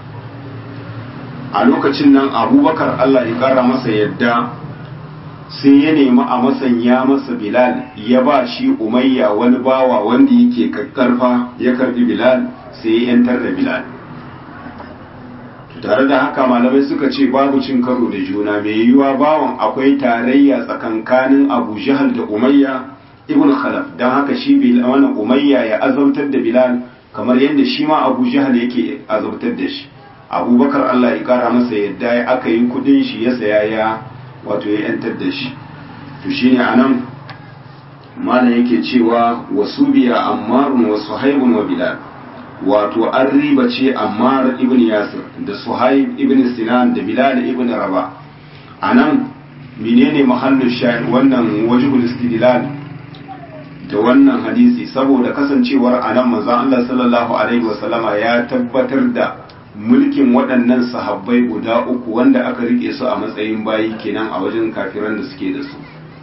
[SPEAKER 1] a lokacin nan abubakar Allah ya kara masa yadda sai ya nemi a masanya masa bilal ya ba shi umayya wani bawa wanda yake kakkarfa ya karbi bilal sai ya yantar da bilal tare da haka malamai suka ce babu cin karo da juna mai yiwuwa bawan akwai tarayya tsakankanin abu jahal da umayya ibn khalaf don haka shi wannan umayya ya azautar da bilal kamar yadda shi ma abu jahal yake azautar da shi abubakar allah ya kara masa yadda ya aka yi kudin shi ya saya ya wato ya yantar da shi to shine anan malam yake cewa wasu biya ammarun wa suhaibun wa bilal wato an riba ce ammar ibn yasir da suhaib ibn sinan da bilal ibn raba anan menene mahallin shahid wannan wajibul istidlal da wannan hadisi saboda kasancewar anan manzon Allah sallallahu alaihi wasallama ya tabbatar da mulkin waɗannan sahabbai guda uku wanda aka rike su a matsayin bayi kenan a wajen kafiran da suke da su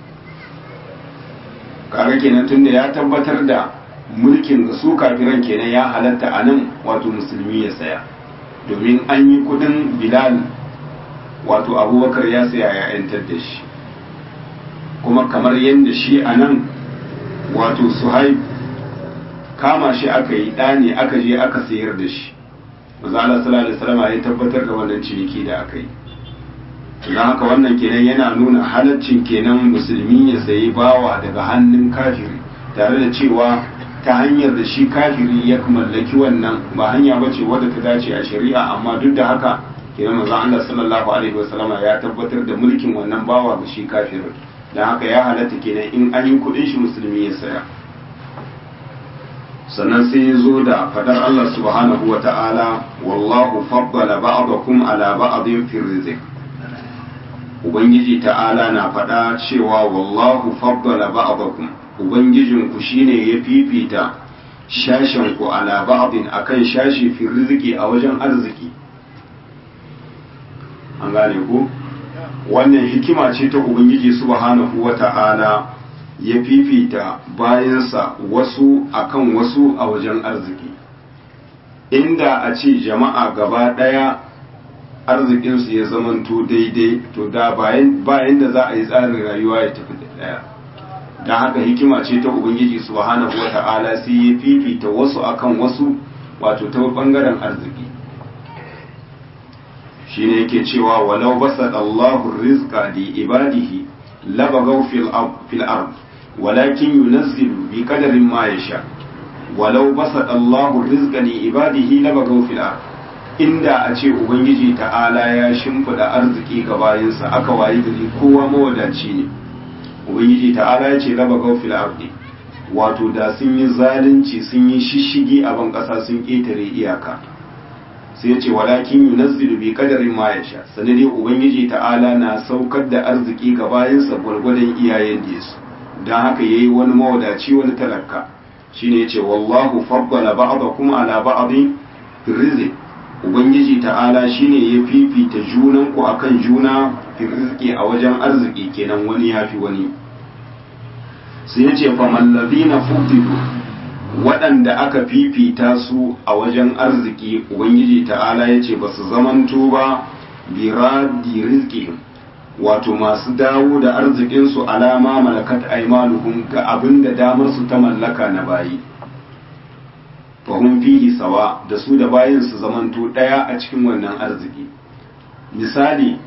[SPEAKER 1] kaga kenan tunda ya tabbatar da mulkin ga su kafiran kenan ya halatta a nan wato musulmi ya saya domin an yi kudin bilal wato abubakar ya saya ya yantar da shi kuma kamar yadda shi a nan wato suhaib kama shi aka yi ɗane aka je aka sayar da shi mazala sallallahu alaihi ya tabbatar da wannan ciniki da aka yi don haka wannan kenan yana nuna halaccin kenan musulmi ya sayi bawa daga hannun kafiri tare da cewa ta hanyar da shi kafiri ya mallaki wannan ba hanya ba ce wadda ta dace a shari'a amma duk da haka kenan manzo Allah sallallahu alaihi wasallama ya tabbatar da mulkin wannan bawa ga shi kafirin dan haka ya halatta kenan in an yi kudin shi musulmi ya saya sannan sai ya zo da fadar Allah subhanahu wa ta'ala wallahu faddala ba'dakum ala ba'din fi rizq ubangiji ta'ala na fada cewa wallahu faddala ba'dakum ubangijinku shine ya fifita shashen ku ala ba'din akan shashi fi rizqi a wajen arziki an gane ku wannan hikima ce ta ubangiji subhanahu wata'ala ya fifita bayansa wasu akan wasu a wajen arziki inda a ce jama'a gaba daya arzikinsu ya zamanto daidai to da bayan da za a yi tsarin rayuwa ya tafi da daya don haka hikima ce ta ubangiji subhanahu wa ta'ala sai ya fifita wasu akan wasu wato ta bangaren arziki shine yake cewa walau basat Allahu rizqa li ibadihi labagaw fil fil ard walakin yunazzilu bi qadarin ma yasha walau basat Allahu rizqa li ibadihi labagaw fil ard inda a ce ubangiji ta'ala ya shimfida arziki ga bayinsa aka wayi gari kowa mawadaci ne ubangiji ta'ala ya ce raba gaufil ardi wato da sun yi zalunci sun yi shishigi a ban ƙasa sun ƙetare iyaka sai ya ce walakin yunazzilu bi qadarin ma yasha sanade ubangiji ta'ala na saukar da arziki ga bayansa gwargwadon iyayen da su dan haka yayi wani mawadaci wani talaka shine yace wallahu faddala ba'dakum ala ba'din fi rizq ubangiji ta'ala shine ya fifita junan ku akan juna fi rizqi a wajen arziki kenan wani yafi wani sai ya ce famallazina fudilu waɗanda aka fifita su a wajen arziki ubangiji ta'ala ya ce ba su zamanto ba biradi rizqihim wato masu dawo da arzikinsu alama malakat aimanuhum ga abin da damar su ta mallaka na bayi fahim fihi sawa da su da bayin su zamanto ɗaya a cikin wannan arziki misali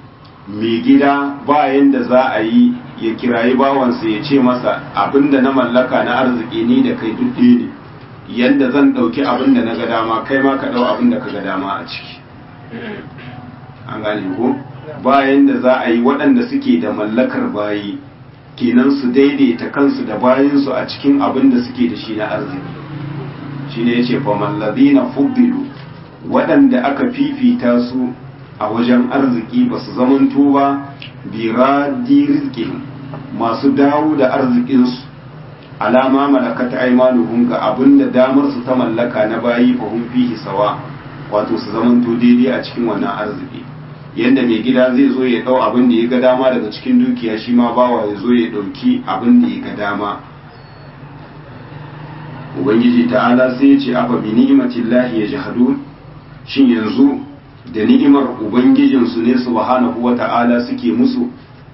[SPEAKER 1] mai gida bayan da za a yi ya kirayi bawansa ya ce masa abinda na mallaka na arziki ni da kai duk ne yadda zan ɗauki abinda na ga dama kai ma ka ɗau abinda ka ga dama a ciki an gane ko bayan da za a yi waɗanda suke da mallakar bayi kenan su daidaita kansu da bayansu a cikin abin da suke da shi na arziki shi ne ya ce famallazina fuddilu waɗanda aka fifita su a wajen arziki ba su zamanto ba biradi rizkin masu dawo da arzikinsu alama malakata aimanuhum ga abin da damar su ta mallaka na bayi fahim fihi sawa wato su zamanto daidai a cikin wannan arziki yadda mai gida zai zo ya dau abin da ya ga dama daga cikin dukiya shi ma bawa ya zo ya dauki abin da ya ga dama ubangiji ta'ala sai ya ce afa bi ni'matillahi yajhadun shin yanzu da ni'imar ubangijinsu ne subhanahu wata'ala suke musu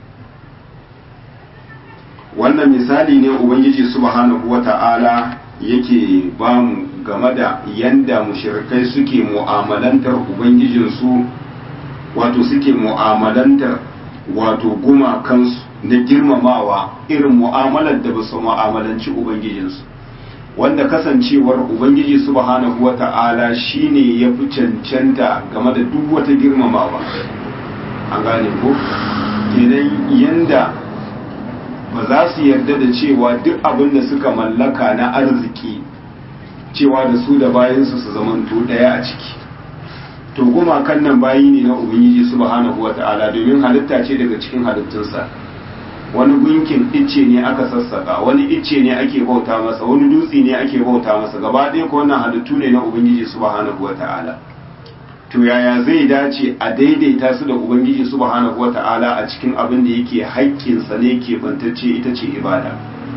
[SPEAKER 1] wannan misali ne ubangiji subhanahu wata'ala yake bamu game da yanda mushrikai suke mu'amalantar ubangijinsu wato suke mu'amalantar wato gumakansu na girmamawa irin mu'amalar da ba su mu'amalanci ubangijinsu wanda kasancewar ubangiji subhanahu wata'ala shine ya fi cancanta game da duk wata girmamawa an gane ko kenan yanda ba za su yarda da cewa duk abin da suka mallaka na arziki cewa da su da bayansu su zamanto daya a ciki to gumakan nan bayi ne na ubangiji subhanahu wata'ala domin halitta ce daga cikin halittunsa wani gunkin icce ne aka sassaka wani icce ne ake bauta masa wani dutse ne ake bauta masa gaba ɗaya ko wannan halittu ne na ubangiji subhanahu wata'ala to yaya zai dace a daidaita su da ubangiji subhanahu wata'ala a cikin abin da yake haƙƙinsa ne ke bantacce ita ce ibada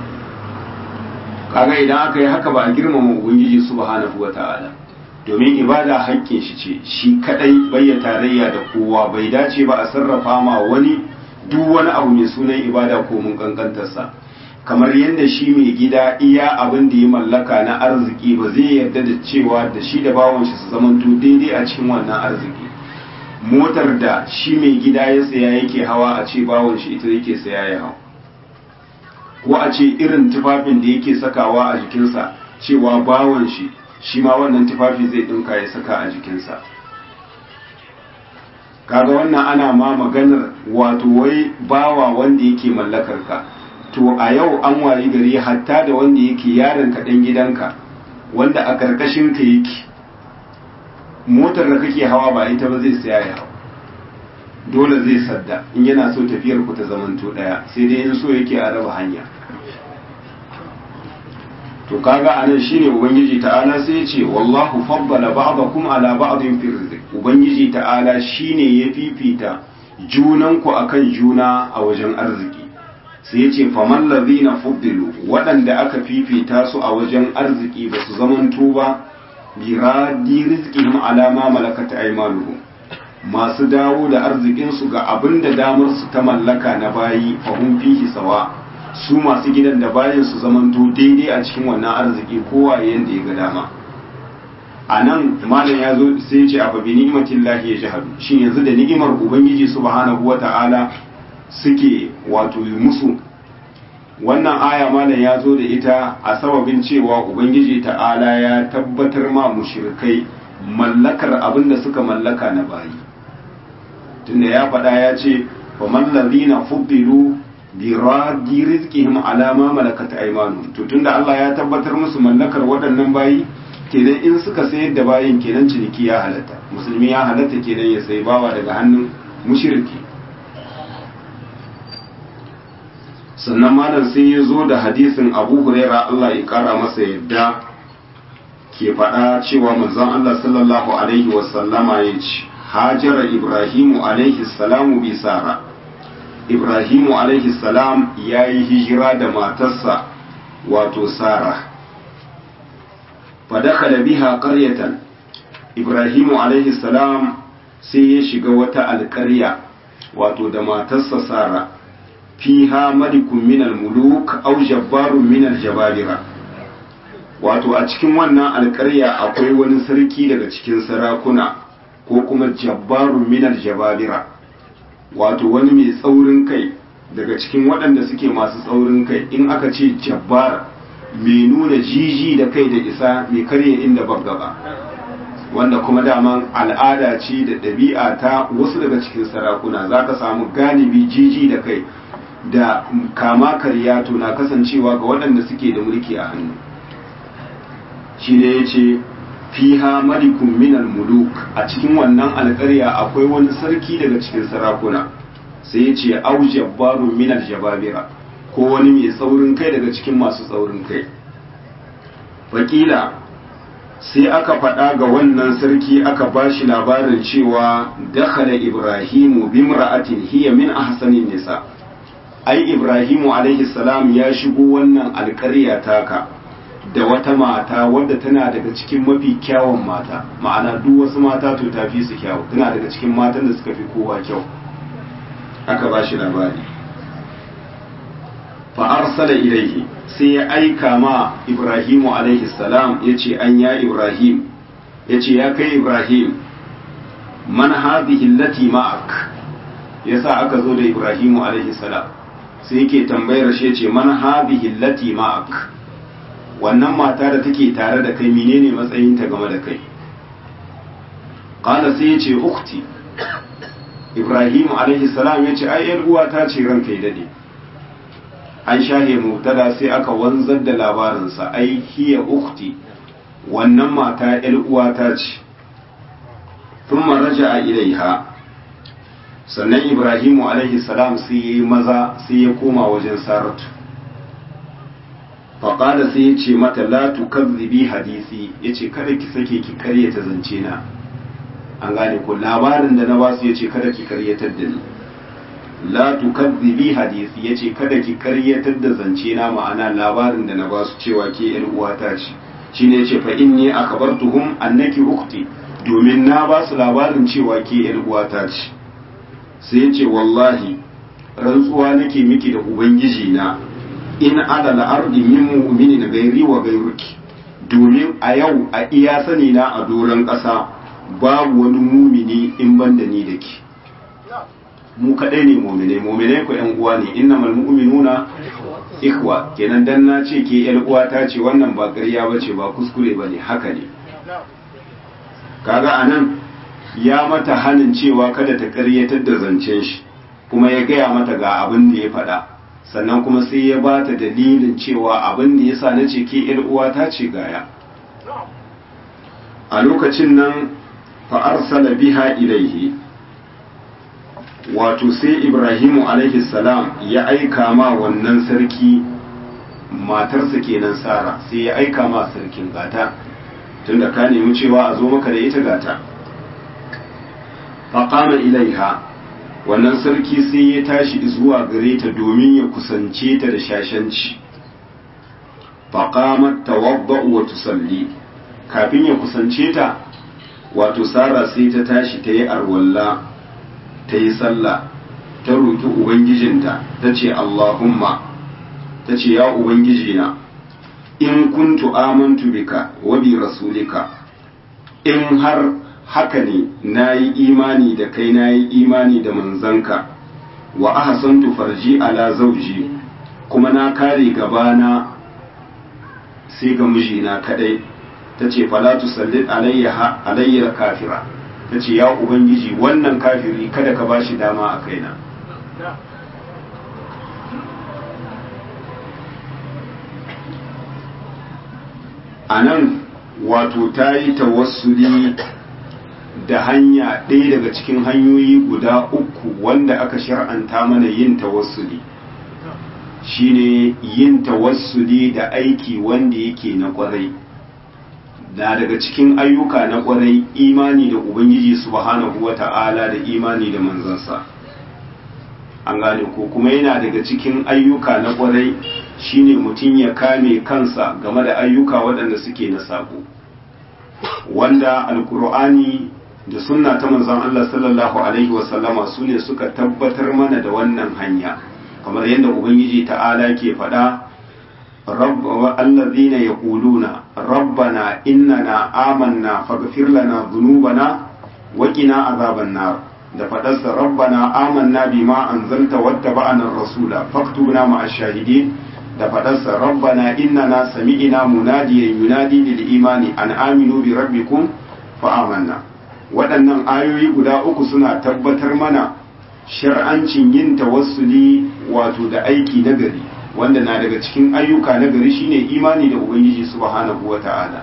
[SPEAKER 1] kaga idan aka yi haka ba a girmama ubangiji subhanahu wata'ala domin ibada haƙƙin shi ce shi kadai bai tarayya da kowa bai dace ba a sarrafa ma wani duk wani abu mai sunan ibada ko mun kankantarsa kamar yadda shi mai gida iya abin da ya mallaka na arziki ba zai yarda da cewa da shi da bawon shi su zamanto daidai a cikin wannan arziki motar da shi mai gida ya saya yake hawa a ce bawon shi ita yake saya ya hau ko a ce irin tufafin da yake sakawa a jikinsa cewa bawon shi shi ma wannan tufafi zai dinka ya saka a jikinsa kaga wannan ana ma maganar wato wai bawa wanda yake mallakar ka to a yau an wayi gari hatta da wanda yake yaron ka dan gidanka wanda a karkashin ka yake motar da kake hawa ba ita ba zai saya ya hau dole zai sadda in yana so tafiyar ku ta zamanto daya sai dai in so yake a raba hanya to kaga anan shine ubangiji ta'ala sai ya ce wallahu faddala ba'dakum ala ba'din fi rizq ubangiji ta'ala shine ya fifita junan ku akan juna a wajen arziki sai ya ce faman ladhina fuddilu waɗanda aka fifita su a wajen arziki ba su zamanto ba bi radi rizqihim ala ma malakat aymanuhum masu dawo da arzikin su ga abinda damar su ta mallaka na bayi fahum fihi sawa su masu gidan da bayan su zamanto daidai a cikin wannan arziki kowa yanda ya ga dama a nan malam ya zo sai ya ce a babi ni'imatin lahi ya jihadu shin yanzu da ni'imar ubangiji subhanahu wa ta'ala suke wato musu wannan aya malam ya zo da ita a sababin cewa ubangiji ta'ala ya tabbatar ma mushrikai mallakar abin da suka mallaka na bayi tunda ya faɗa ya ce fa mallazina fuddilu bi radi rizqihim ala ma malakat aymanuhum to tunda Allah ya tabbatar musu mallakar waɗannan bayi kenan in suka sayar da bayin kenan ciniki ya halatta musulmi ya halatta kenan ya sayi bawa daga hannun mushriki sannan malam sai ya zo da hadisin abu huraira Allah ya kara masa yadda ke faɗa cewa manzon Allah sallallahu alaihi wasallama ya ce hajara ibrahimu alaihi salamu bi sara ibrahimu alaihi salam ya yi hijira da matarsa wato sara fadakala biha qaryatan ibrahimu alaihi salam sai ya shiga wata alƙarya wato da matarsa sara fiha malikun minal muluk aw jabbarun minal jababira wato a cikin wannan alƙarya akwai wani sarki daga cikin sarakuna ko kuma jabbarun minal jababira wato wani mai tsaurin kai daga cikin waɗanda suke masu tsaurin kai in aka ce jabbar mai nuna jiji da kai da isa mai karye inda gaba wanda kuma daman al'ada ce da ɗabi'a ta wasu daga cikin sarakuna za ka samu galibi jiji da kai da kama karya to na kasancewa ga waɗanda suke da mulki a hannu shi ne ya ce fiha malikun minal muluk a cikin wannan alƙarya akwai wani sarki daga cikin sarakuna sai ya ce au jabbarun minal jababira ko wani mai tsaurin kai daga cikin masu tsaurin kai wakila sai aka faɗa ga wannan sarki aka ba shi labarin cewa dakhala ibrahimu bimra'atin hiya min ahsanin nisa ai ibrahimu alaihi salam ya shigo wannan alƙarya taka da wata mata wadda tana daga cikin mafi kyawun mata ma'ana duk wasu mata to tafi su kyawu tana daga cikin matan da suka fi kowa kyau aka ba shi labari fa arsala ilaihi sai ya aika ma ibrahimu alaihi salam ya ce an ya ibrahim ya ce ya kai ibrahim man hadhihi allati ma'ak yasa aka zo da ibrahimu alaihi salam sai yake tambayar shi ce man hadhihi allati ma'ak wannan mata da take tare da kai menene matsayinta game da kai qala sai ya ce ukhti ibrahimu alaihi salam ya ce ai yar uwata ce ranka ya dade an shahe mubtada sai aka wanzar da labarinsa ai hiya ukhti wannan mata yar uwata ce thumma raja'a ilaiha sannan ibrahimu alaihi salam sai yayi maza sai ya koma wajen saratu faƙada sai ya ce mata la tukazzibi hadisi ya ce kada ki sake ki karyata zance na an gane ko labarin da na basu ya ce kada ki karyatar da ni la tukazzibi hadisi ya ce kada ki karyatar da zance na ma'ana labarin da na basu cewa ke yan uwata ce shine ya ce fa inni akhbartuhum annaki ukhti domin na basu labarin cewa ke yan uwata ce sai ya ce wallahi rantsuwa nake miki da ubangiji na in adal ardi min mu'minin gairi wa gairuki domin a yau a iya sani na a doron ƙasa babu wani mumini in ban da ni da ke mu kaɗai ne muminai muminai ku yan uwa ne innamal mu'minuna ikhwa kenan dan na ce ke yar uwa ta ce wannan ba ƙarya bace ba kuskure bane haka ne kaga anan ya mata hanin cewa kada ta ƙaryatar da zancen shi kuma ya gaya mata ga abin da ya faɗa sannan kuma sai ya ba ta dalilin cewa abin da ya sa na ce ke uwa ta ce gaya a lokacin nan fa'arsala biha ilaihi wato sai ibrahimu alaihi salam ya aika ma wannan sarki matarsa kenan sara sai ya aika ma sarkin gata tunda ka nemi cewa a zo maka da ita gata faƙama ilaiha wannan sarki sai ya tashi zuwa gare ta domin ya kusance ta da shashanci faƙamar tawabba'u wa tusalli kafin ya kusance ta wato sara sai ta tashi ta yi arwalla ta yi sallah ta roƙi ubangijinta ta ce allahumma ta ce ya ubangijina in kuntu amantu bika wa bi rasulika in har haka ne na yi imani da kai na yi imani da manzanka wa ahsantu farji ala zauji kuma na kare gabana sai ga mijina kadai ta ce falatu sallit alayya kafira ta ce ya ubangiji wannan kafiri kada ka bashi dama a kaina a nan wato ta yi tawassuli da hanya ɗaya daga cikin hanyoyi guda uku wanda aka shar'anta mana yin tawassuli shine yin tawassuli da aiki wanda yake na kwarai da daga cikin ayyuka na kwarai imani da ubangiji subhanahu wata'ala da imani da manzansa an gane ko kuma yana daga cikin ayyuka na kwarai shine mutum ya kame kansa game da ayyuka waɗanda suke na sabo wanda alkur'ani da sunna ta manzon Allah sallallahu alaihi wasallama su ne suka tabbatar mana da wannan hanya kamar yadda ubangiji ta'ala ke faɗa allazina yaquluna rabbana innana amanna faghfir lana dhunubana wa qina azaban nar da faɗarsa rabbana amanna bima anzalta wattaba'ana rasula faktubna ma'ash shahidin da faɗarsa rabbana innana sami'ina munadiyan yunadi lil imani an aminu bi rabbikum fa amanna waɗannan ayoyi guda uku suna tabbatar mana shar'ancin yin tawassuli wato da aiki nagari wanda na daga cikin ayyuka nagari shine imani da ubangiji subhanahu wata'ala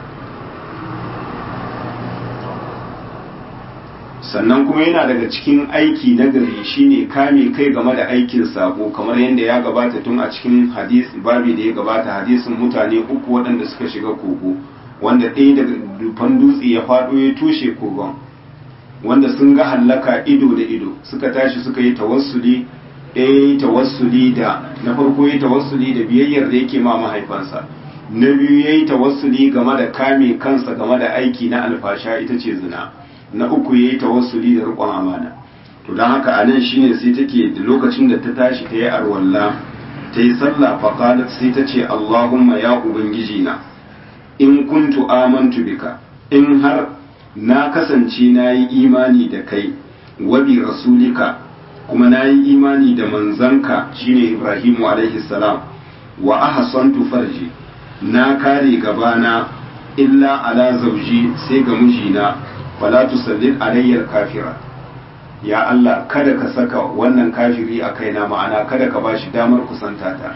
[SPEAKER 1] sannan kuma yana daga cikin aiki nagari shine kame kai game da aikin sabo kamar yadda ya gabata tun a cikin hadisi babi da ya gabata hadisin mutane uku waɗanda suka shiga kogo wanda ɗaya daga dufan dutse ya faɗo ya tushe kogon wanda sun ga hallaka ido da ido suka tashi suka yi tawassuli ɗaya yi tawassuli da na farko yi tawassuli da biyayyar da yake ma mahaifansa na biyu ya yi tawassuli game da kame kansa game da aiki na alfasha ita ce zina na uku ya yi tawassuli da riƙon amana to don haka a nan shine sai take da lokacin da ta tashi ta yi arwalla ta yi sallah faƙalat sai ta ce allahumma ya ubangiji na in kuntu amantu bika in har na kasance na yi imani da kai wabi rasulika kuma na yi imani da manzanka shine ibrahimu alaihi salam wa ahsantu farji na kare gabana illa ala zauji sai ga mijina fala tusallil alayyar kafira ya Allah kada ka saka wannan kafiri a kaina ma'ana kada ka bashi damar kusanta ta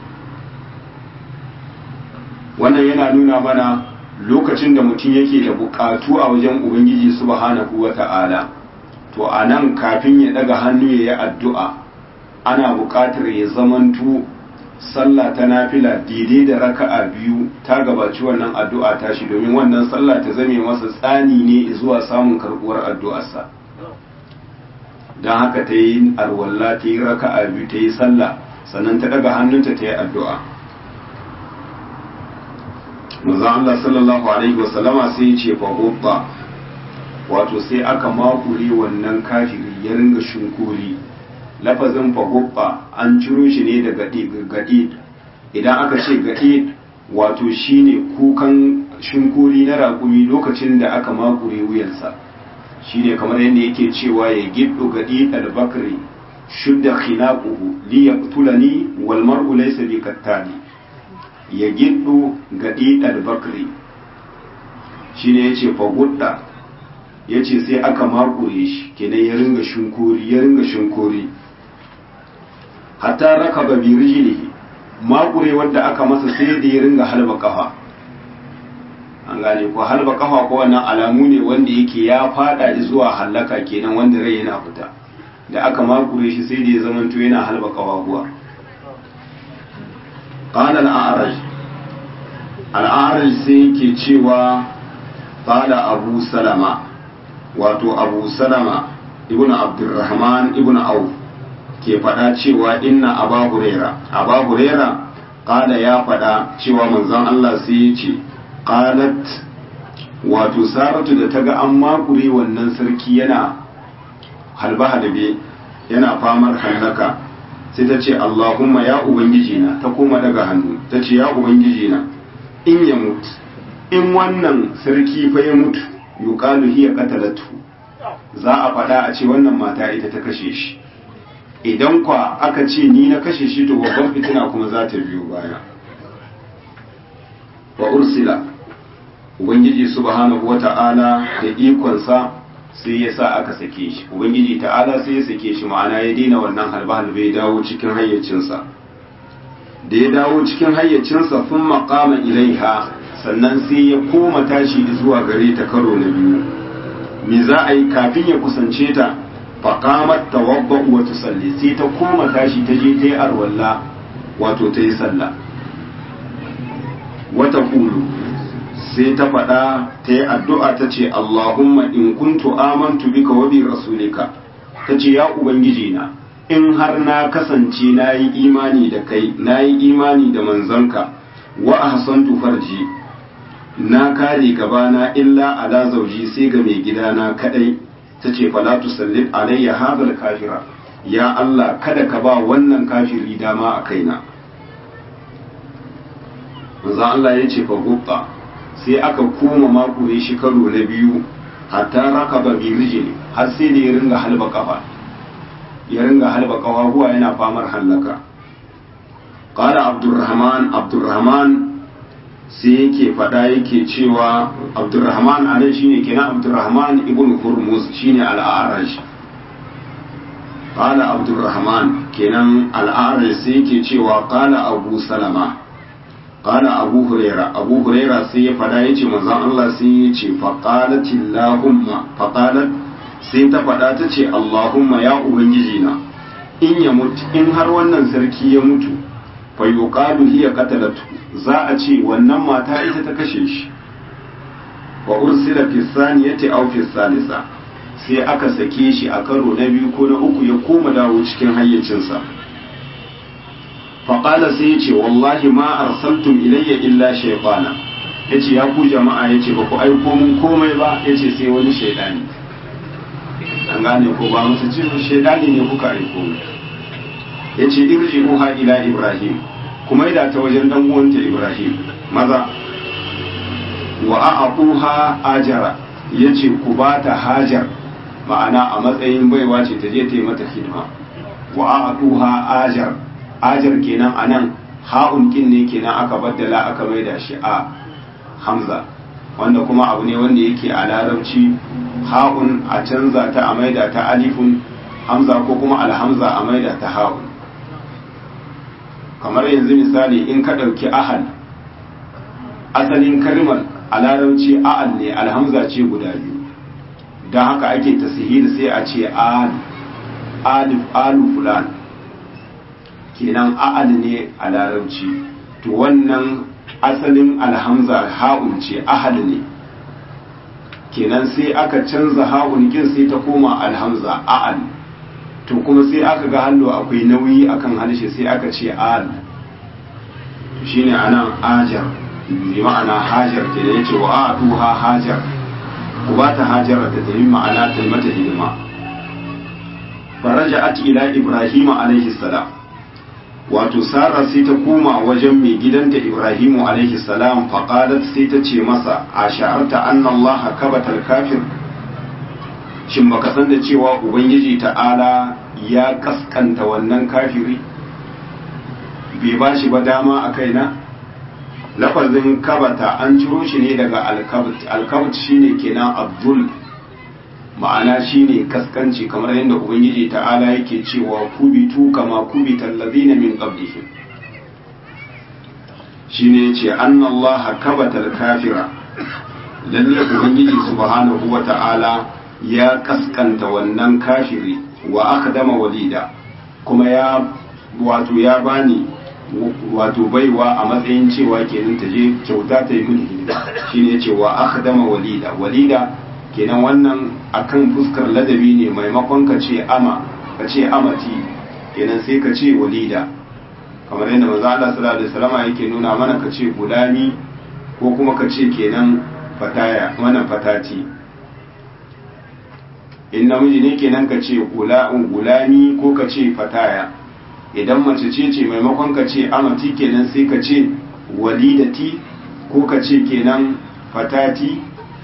[SPEAKER 1] wannan yana nuna mana lokacin da mutum yake da bukatu a wajen ubangiji subhanahu wata'ala to a nan kafin ya daga hannu ya yi addu'a ana bukatar ya zamantu sallah ta nafila daidai da raka'a biyu ta gabaci wannan addu'a tashi domin wannan sallah ta zame masa tsani ne zuwa samun karbuwar addu'arsa don haka ta yi arwalla ta yi raka'a biyu ta yi sallah sannan ta daga hannunta ta yi addu'a manzon Allah sallallahu alaihi wasallama sai ya ce fa wato sai aka makure wannan kafiri ya ringa shunkuri lafazin fagubba an ciro shi ne daga gaɗi idan aka ce gaɗi wato shine kukan shinkuri na raƙumi lokacin da aka makure wuyansa shine kamar yadda yake cewa ya giddo gaɗi albakri shudda khinaquhu li yaqtulani wal mar'u laysa bi kattani ya giddo gaɗi albakri shine yace fagudda yace sai aka makure shi kenan ya ringa shinkuri ya ringa shinkuri hatta raka ba bi rijlihi makure wanda aka masa sai da ya ringa halba kafa an gane ko halba kafa ko wannan alamu ne wanda yake ya fada zuwa halaka kenan wanda rai yana fita da aka makure shi sai da ya zamanto yana halba kafafuwa qala al-a'raj al-a'raj sai yake cewa qala abu salama wato abu salama ibnu abdurrahman ibnu auf ke faɗa cewa inna aba huraira aba huraira ƙala ya faɗa cewa manzon Allah sai ya ce ƙalat wato saratu da ta ga an makure wannan sarki yana halbe-halbe yana famar hallaka sai ta ce Allahumma ya ubangiji na ta koma daga hannu ta ce ya ubangiji na in ya mutu in wannan sarki fa ya mutu yuqalu hiya qatalatu za a faɗa a ce wannan mata ita ta kashe shi idan kwa aka ce ni na kashe shi to babban fitina kuma za ta biyo baya wa ursila ubangiji subhanahu wata'ala da ikonsa sai ya sa aka sake shi ubangiji ta'ala sai ya sake shi ma'ana ya daina wannan halbe-halbe ya dawo cikin hayyacinsa da ya dawo cikin hayyacinsa sun maƙama ilaiha sannan sai ya koma tashi zuwa gare ta karo na biyu me za a yi kafin ya kusance ta faƙamar tawabba wa tusalli sai ta koma tashi ta je ta yi arwalla wato ta yi sallah wata kulu sai ta faɗa ta yi addu'a ta ce Allahumma in kuntu amantu bika wa bi rasulika ta ce ya ubangiji na in har na kasance na yi imani da kai na yi imani da manzanka wa ahsantu farji na kare gabana illa ala zauji sai ga mai gidana kadai ta ce fala tusallib alayya hadal kafira ya Allah kada ka ba wannan kafiri dama a kaina manzo Allah ya ce fa gubba sai aka koma makure shi karo na biyu hatta rakaba bi rijli har sai da ya ringa halba kafa ya ringa halba kafafuwa yana famar hallaka qala abdurrahman abdurrahman sai yake fada yake cewa abdurrahman anan shine kenan abdurrahman ibn hurmuz shine al-a'raj qala abdurrahman kenan al-a'raj sai yake cewa qala abu salama qala abu huraira abu huraira sai ya fada yace manzon Allah sai ya ce faqalatillahu faqalat sai ta fada ta ce Allahumma ya ubangiji na in ya mutu in har wannan sarki ya mutu fa yuqalu hiya qatalatu za a ce wannan mata ita ta kashe shi wa ursila fi saniyati aw fi salisa sai aka sake shi a karo na biyu ko na uku ya koma dawo cikin hayyacinsa faƙala sai ya ce wallahi ma arsaltum ilayya illa shaytana yace ya ku jama'a yace ba ku aiko mun komai ba yace sai wani shaydani an gane ko ba musu ce shaydani ne kuka aiko mu yace irji'uha ila ibrahim kuma ida ta wajen dan uwanta ibrahim maza wa a'quha ajara yace ku ba ta hajar ma'ana a matsayin baiwa ce ta je ta yi mata hidima wa a'quha ajar ajar kenan anan ha'un kin ne kenan aka baddala aka maida shi a hamza wanda kuma abu ne wanda yake a larabci ha'un a canza ta a maida ta alifun hamza ko kuma alhamza a maida ta ha'un kamar yanzu misali in ka ɗauki ahal asalin kalmar a larabci a'al ne alhamza ce guda biyu don haka ake tasihir sai a ce alif alu fulan kenan a'al ne a larabci to wannan asalin alhamza ha'un ce ahal ne kenan sai aka canza ha'un kin sai ta koma alhamza a'al to kuma sai aka ga hallo akwai nauyi akan harshe sai aka ce al shine anan ajar bi ma'ana hajar ke da yace wa atuha hajar ku ba ta hajar ta tafi ma'ana ta mata hidima faraja'at ila ibrahim alaihi salam wato sara sai ta koma wajen mai gidanta ibrahimu alaihi salam faqalat sai ta ce masa a sha'arta anna allah kabatal kafir shin baka san da cewa ubangiji ta'ala ya kaskanta wannan kafiri bai ba shi ba dama a kaina lafazin kabata an ciro shi ne daga alkabt alkabt shine kenan abdul ma'ana shine kaskanci kamar yadda ubangiji ta'ala yake cewa kubitu kama kubital ladina min qablihim shine yace annallaha kabatal kafira lalle ubangiji subhanahu wata'ala ya kaskanta wannan kafiri wa akdama walida kuma ya wato ya bani wato baiwa a matsayin cewa kenan ta je kyauta ta yi mini hidima shine yace wa akdama walida walida kenan wannan akan fuskar ladabi ne maimakon ka ce ama ka ce amati kenan sai ka ce walida kamar yadda manzo Allah sallallahu alaihi wasallam yake nuna mana ka ce gulami ko kuma ka ce kenan fataya wannan fatati in namiji ne kenan ka ce gulami ko ka ce fataya idan mace ce ce maimakon ka ce amati kenan sai ka ce walidati ko ka ce kenan fatati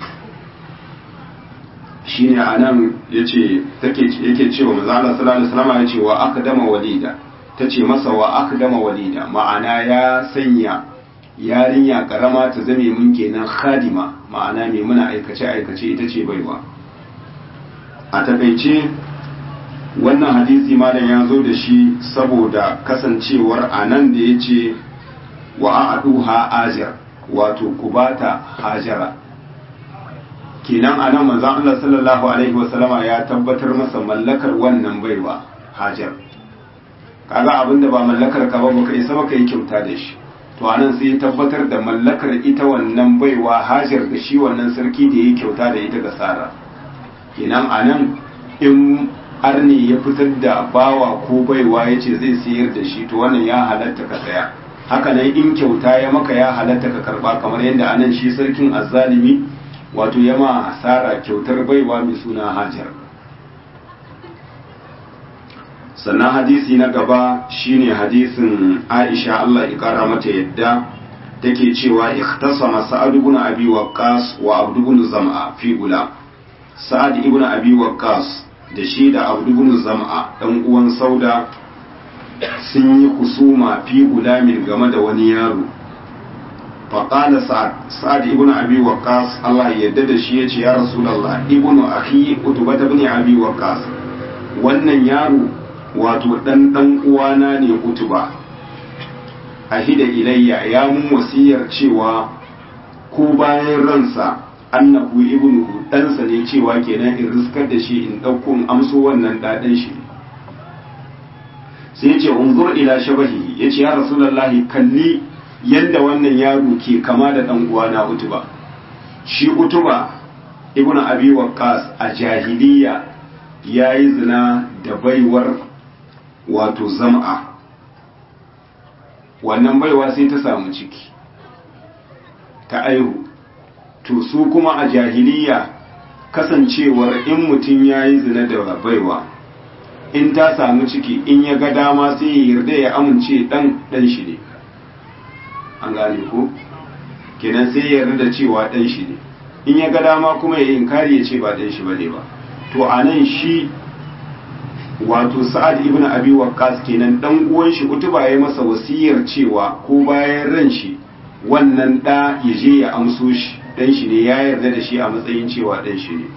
[SPEAKER 1] shine anan yace take yake cewa manzo Allah sallallahu alaihi wasallam yace wa akdama walida tace masa wa akdama walida ma'ana ya sanya yarinya karama ta zame mun kenan khadima ma'ana mai muna aikace aikace ita ce baiwa a takaice wannan hadisi malam ya zo da shi saboda kasancewar anan da yace wa a'duha ajar wato kubata hajara kenan a nan manzon Allah sallallahu alaihi wasallama ya tabbatar masa mallakar wannan baiwa hajar kaga abinda ba mallakar ka ba baka isa baka yi kyauta da shi to anan sai ya tabbatar da mallakar ita wannan baiwa hajar da shi wannan sarki da ya kyauta da ita ga sara kenan anan in arne ya fitar da bawa ko baiwa ya ce zai sayar da shi to wannan ya halatta ka saya haka nan in kyauta ya maka ya halatta ka karba kamar yadda anan shi sarkin azzalimi wato yama asara kyautar baiwa mai suna hajar sannan hadisi na gaba shine hadisin aisha Allah ya kara mata yadda take cewa ikhtasama sa'ad ibn abi waqqas wa abd ibn zam'a fi gula sa'ad ibn abi waqqas da shi da abdu ibn zam'a dan uwan sauda sun yi kusuma fi gulamin game da wani yaro faƙala sa'ad ibn abi waqqas Allah ya yarda da shi yace ya rasulullah ibn akhi utba ibn abi waqqas wannan yaro wato dan dan uwana ne utuba ahida ilayya ya mun wasiyar cewa ko bayan ransa annahu ibnuhu ɗansa ne cewa kenan in riskar da shi in ɗauko in amso wannan ɗaɗan shi sai ya ce unzur ila shabahi ya ce ya rasulallahi kalli yadda wannan yaro ke kama da ɗan uwana utuba shi utuba ibnu abi waqqas a jahiliya yayi zina da baiwar wato zam'a wannan baiwa sai ta samu ciki ta aihu to su kuma a jahiliya kasancewar in mutum ya yi zina da baiwa in ta samu ciki in ya ga dama sai ya yarda ya amince dan dan shi ne an gane ko kenan sai ya yarda da cewa dan shi ne in ya ga dama kuma ya inkari ya ce ba dan shi bane ba to anan shi wato sa'ad ibn abi waqqas kenan dan uwan shi utuba ya masa wasiyar cewa ko bayan ran shi wannan da ya je ya amso shi dan shi ne ya yarda da shi a matsayin cewa dan shi ne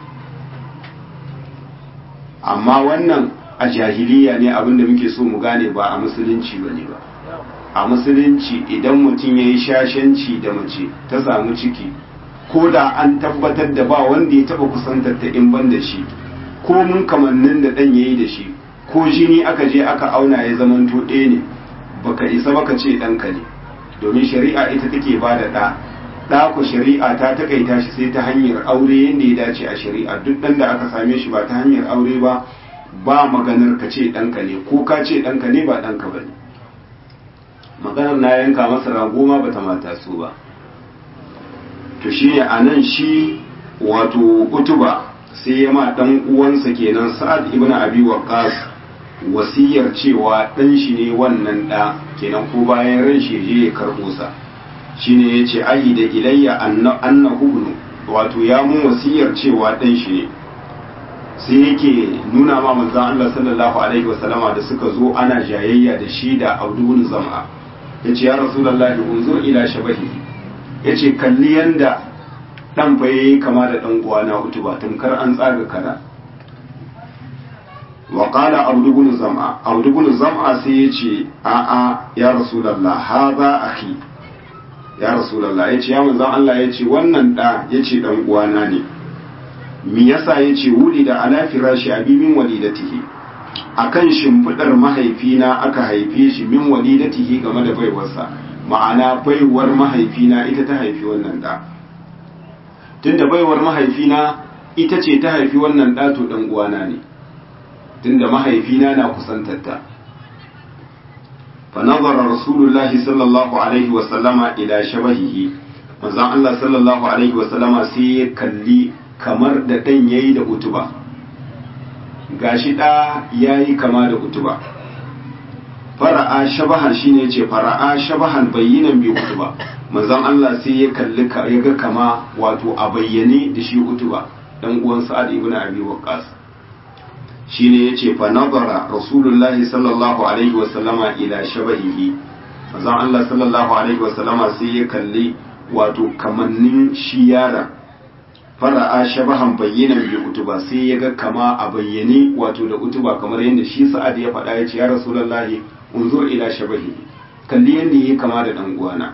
[SPEAKER 1] amma wannan a jahiliya ne abinda muke so mu gane ba a musulunci bane ba a musulunci idan mutum ya yi shashanci da mace ta samu ciki ko da an tabbatar da ba wanda ya taba kusantar ta in ban da shi ko mun kamannin da dan yayi da shi ko jini aka je aka auna ya zamanto ɗaya ne baka isa baka ce ɗanka ne domin shari'a ita take ba da ɗa ɗa ku shari'a ta takaita shi sai ta hanyar aure yadda ya dace a shari'a duk ɗan da aka same shi ba ta hanyar aure ba ba maganar ka ce ɗanka ne ko ka ce ɗanka ne ba ɗanka ba ne maganar na yanka masa rago ma bata mata su ba to shi ne a nan shi wato utuba sai ya ma ɗan uwansa kenan sa'ad ibn abi waqqas wasiyar cewa ɗan shi ne wannan ɗa kenan ko bayan ran shi je ya karɓo sa shine yace ahi da ilayya annahu ibnu wato ya mun wasiyar cewa ɗan shi ne sai yake nuna ma manzon Allah sallallahu alaihi wasallama da suka zo ana jayayya da shi da Abdul Zam'a yace ya Rasulullahi unzur ila shabahi yace kalli yanda dan fa yayi kama da dan uwana utuba tamkar an tsaga kada wa qala Abdul ibn Zam'a Abdul ibn Zam'a sai yace a a ya Rasulullah hadha akhi ya Rasulullah yace ya manzon Allah yace wannan da yace dan uwana ne mi yasa ya ce wuli da ala firashi abi min walidatihi akan shimfidar mahaifina aka haife shi min walidatihi game da baiwarsa ma'ana baiwar mahaifina ita ta haifi wannan da tunda baiwar mahaifina ita ce ta haifi wannan da to dan uwana ne tunda mahaifina na kusantarta fa nazara rasulullahi sallallahu alaihi wa sallama ila shabahihi manzon Allah sallallahu alaihi wa sallama sai ya kalli kamar da ɗan ya yi da utuba gashi ɗa ya yi kama da utuba fara'a shabahan shi ne ce fara'a shabahan bayyanan bi utuba manzon Allah sai ya kalli ya ga kama wato a bayyane da shi utuba dan uwan sa'ad ibn abi waqqas shine yace fa nazara rasulullahi sallallahu alaihi wa sallama ila shabahihi manzon Allah sallallahu alaihi wa sallama sai ya kalli wato kamannin shi yaron fara'a shabahan bayyanan bi utuba sai ya ga kama a bayyane wato da utuba kamar yadda shi sa'ad ya faɗa ya ce ya rasulullahi unzur ila shabahi kalli yadda yayi kama da dan uwana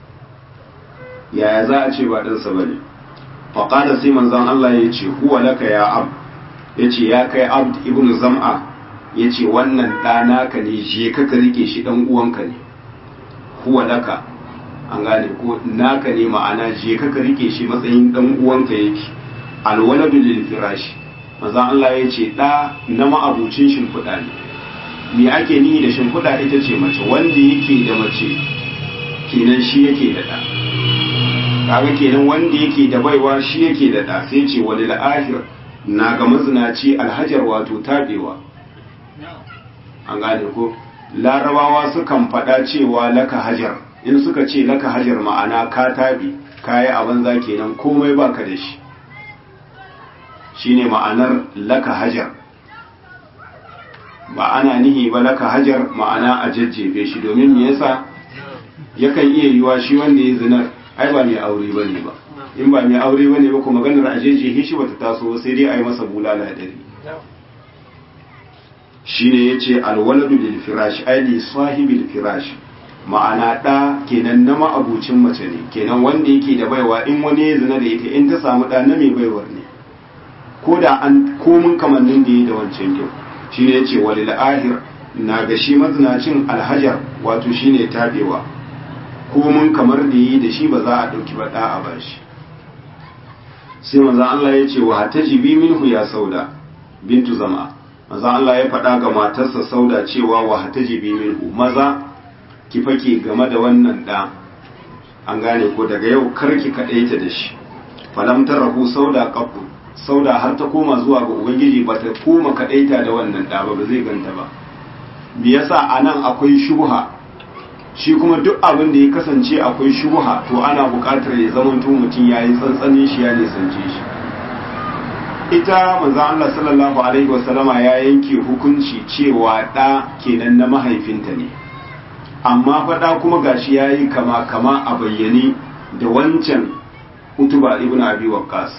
[SPEAKER 1] yaya za a ce ba dan sa bane fa qala sai manzon Allah ya ce huwa laka ya ab yace ya kai abd ibnu zam'a yace wannan da naka ne je ka ka rike shi dan uwanka ne huwa laka an gane ko naka ne ma'ana je ka ka rike shi matsayin dan uwanka yake alwaladu lil firashi manzon Allah ya ce da na ma'abucin shimfiɗa ne me ake nihi da shimfiɗa ita ce mace wanda yake da mace kenan shi yake da ɗa kaga kenan wanda yake da baiwa shi yake da ɗa sai ce wani la'ahir na ga mazinaci alhajar wato tabewa an gane ko larabawa sukan faɗa cewa laka hajar in suka ce laka hajar ma'ana ka tabi kayi a banza kenan komai baka da shi shine ma'anar laka hajar ba ana nihi ba laka hajar ma'ana a jajjefe shi domin me yasa yakan iya yiwa shi wanda ya zinar ai ba mai aure bane ba in ba mai aure bane ba kuma maganar a jajjefe shi bata taso sai dai a yi masa bulala dari shine yace alwaladu lil firash ai li sahibil firash ma'ana ɗa kenan na ma'abucin mace ne kenan wanda yake da baiwa in wani ya zina da ita in ta samu ɗa na mai baiwar ne ko da an komin kamannin da ya da wancan kyau shi ne ya ce walil ahir na ga shi mazinacin alhajar wato shi ne tabewa komin kamar da yi da shi ba za a ɗauki ba ɗa a ba shi sai maza Allah ya ce wa ta jibi minhu ya sauda bintu zama maza Allah ya faɗa ga matarsa sauda cewa wa ta jibi minhu maza ki fake game da wannan ɗa an gane ko daga yau kar ki kaɗaita da shi falam rahu sauda qabbu sauda har ta koma zuwa ga ubangiji ba ta koma kaɗaita da wannan ɗa ba ba zai ganta ba me yasa anan akwai shubha shi kuma duk abin da ya kasance akwai shubha to ana buƙatar ya zama mutum ya yi tsantsanin shi ya nisance shi ita manzo Allah sallallahu alaihi wasallama ya yanke hukunci cewa ɗa kenan na mahaifinta ne amma faɗa kuma gashi ya yi kama kama a bayyane da wancan utuba ibn abi waqqas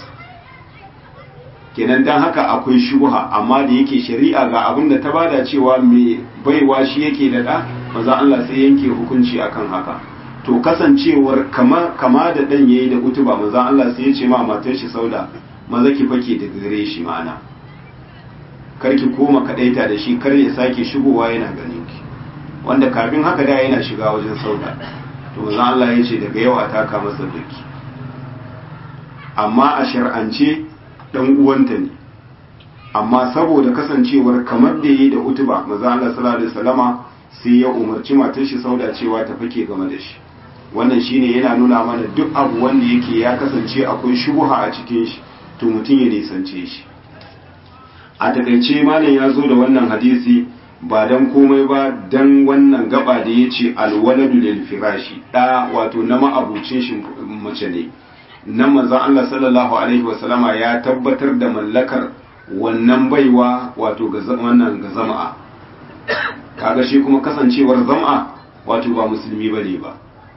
[SPEAKER 1] kenan dan haka akwai shubha amma da yake shari'a ga abin da ta bada cewa mai baiwa shi yake da da manzo Allah sai yanke hukunci akan haka to kasancewar kama kama da dan yayi da utuba manzo Allah sai ya ce ma matar shi sauda maza ki fake da gare shi ma'ana kar ki koma kadaita da shi kar ya sake shigowa yana ganin ki wanda kafin haka da yana shiga wajen sauda to manzo Allah ya ce daga yau a taka masa duki amma a shar'ance dan uwanta ne amma saboda kasancewar kamar da yi da utuba manzo Allah sallallahu alaihi wasallama sai ya umarci matar shi sauda cewa ta fake game da shi wannan shine yana nuna mana duk abu wanda yake ya kasance akwai shubha a cikin shi to mutum ya nisance shi a takaice malam ya zo da wannan hadisi ba dan komai ba dan wannan gaba da ya ce alwaladu lil firashi da wato na ma'abucin shi mace ne nan manzon Allah sallallahu alaihi wasallama ya tabbatar da mallakar wannan baiwa wato ga wannan ga zama'a kaga shi kuma kasancewar zama'a wato ba musulmi bane ba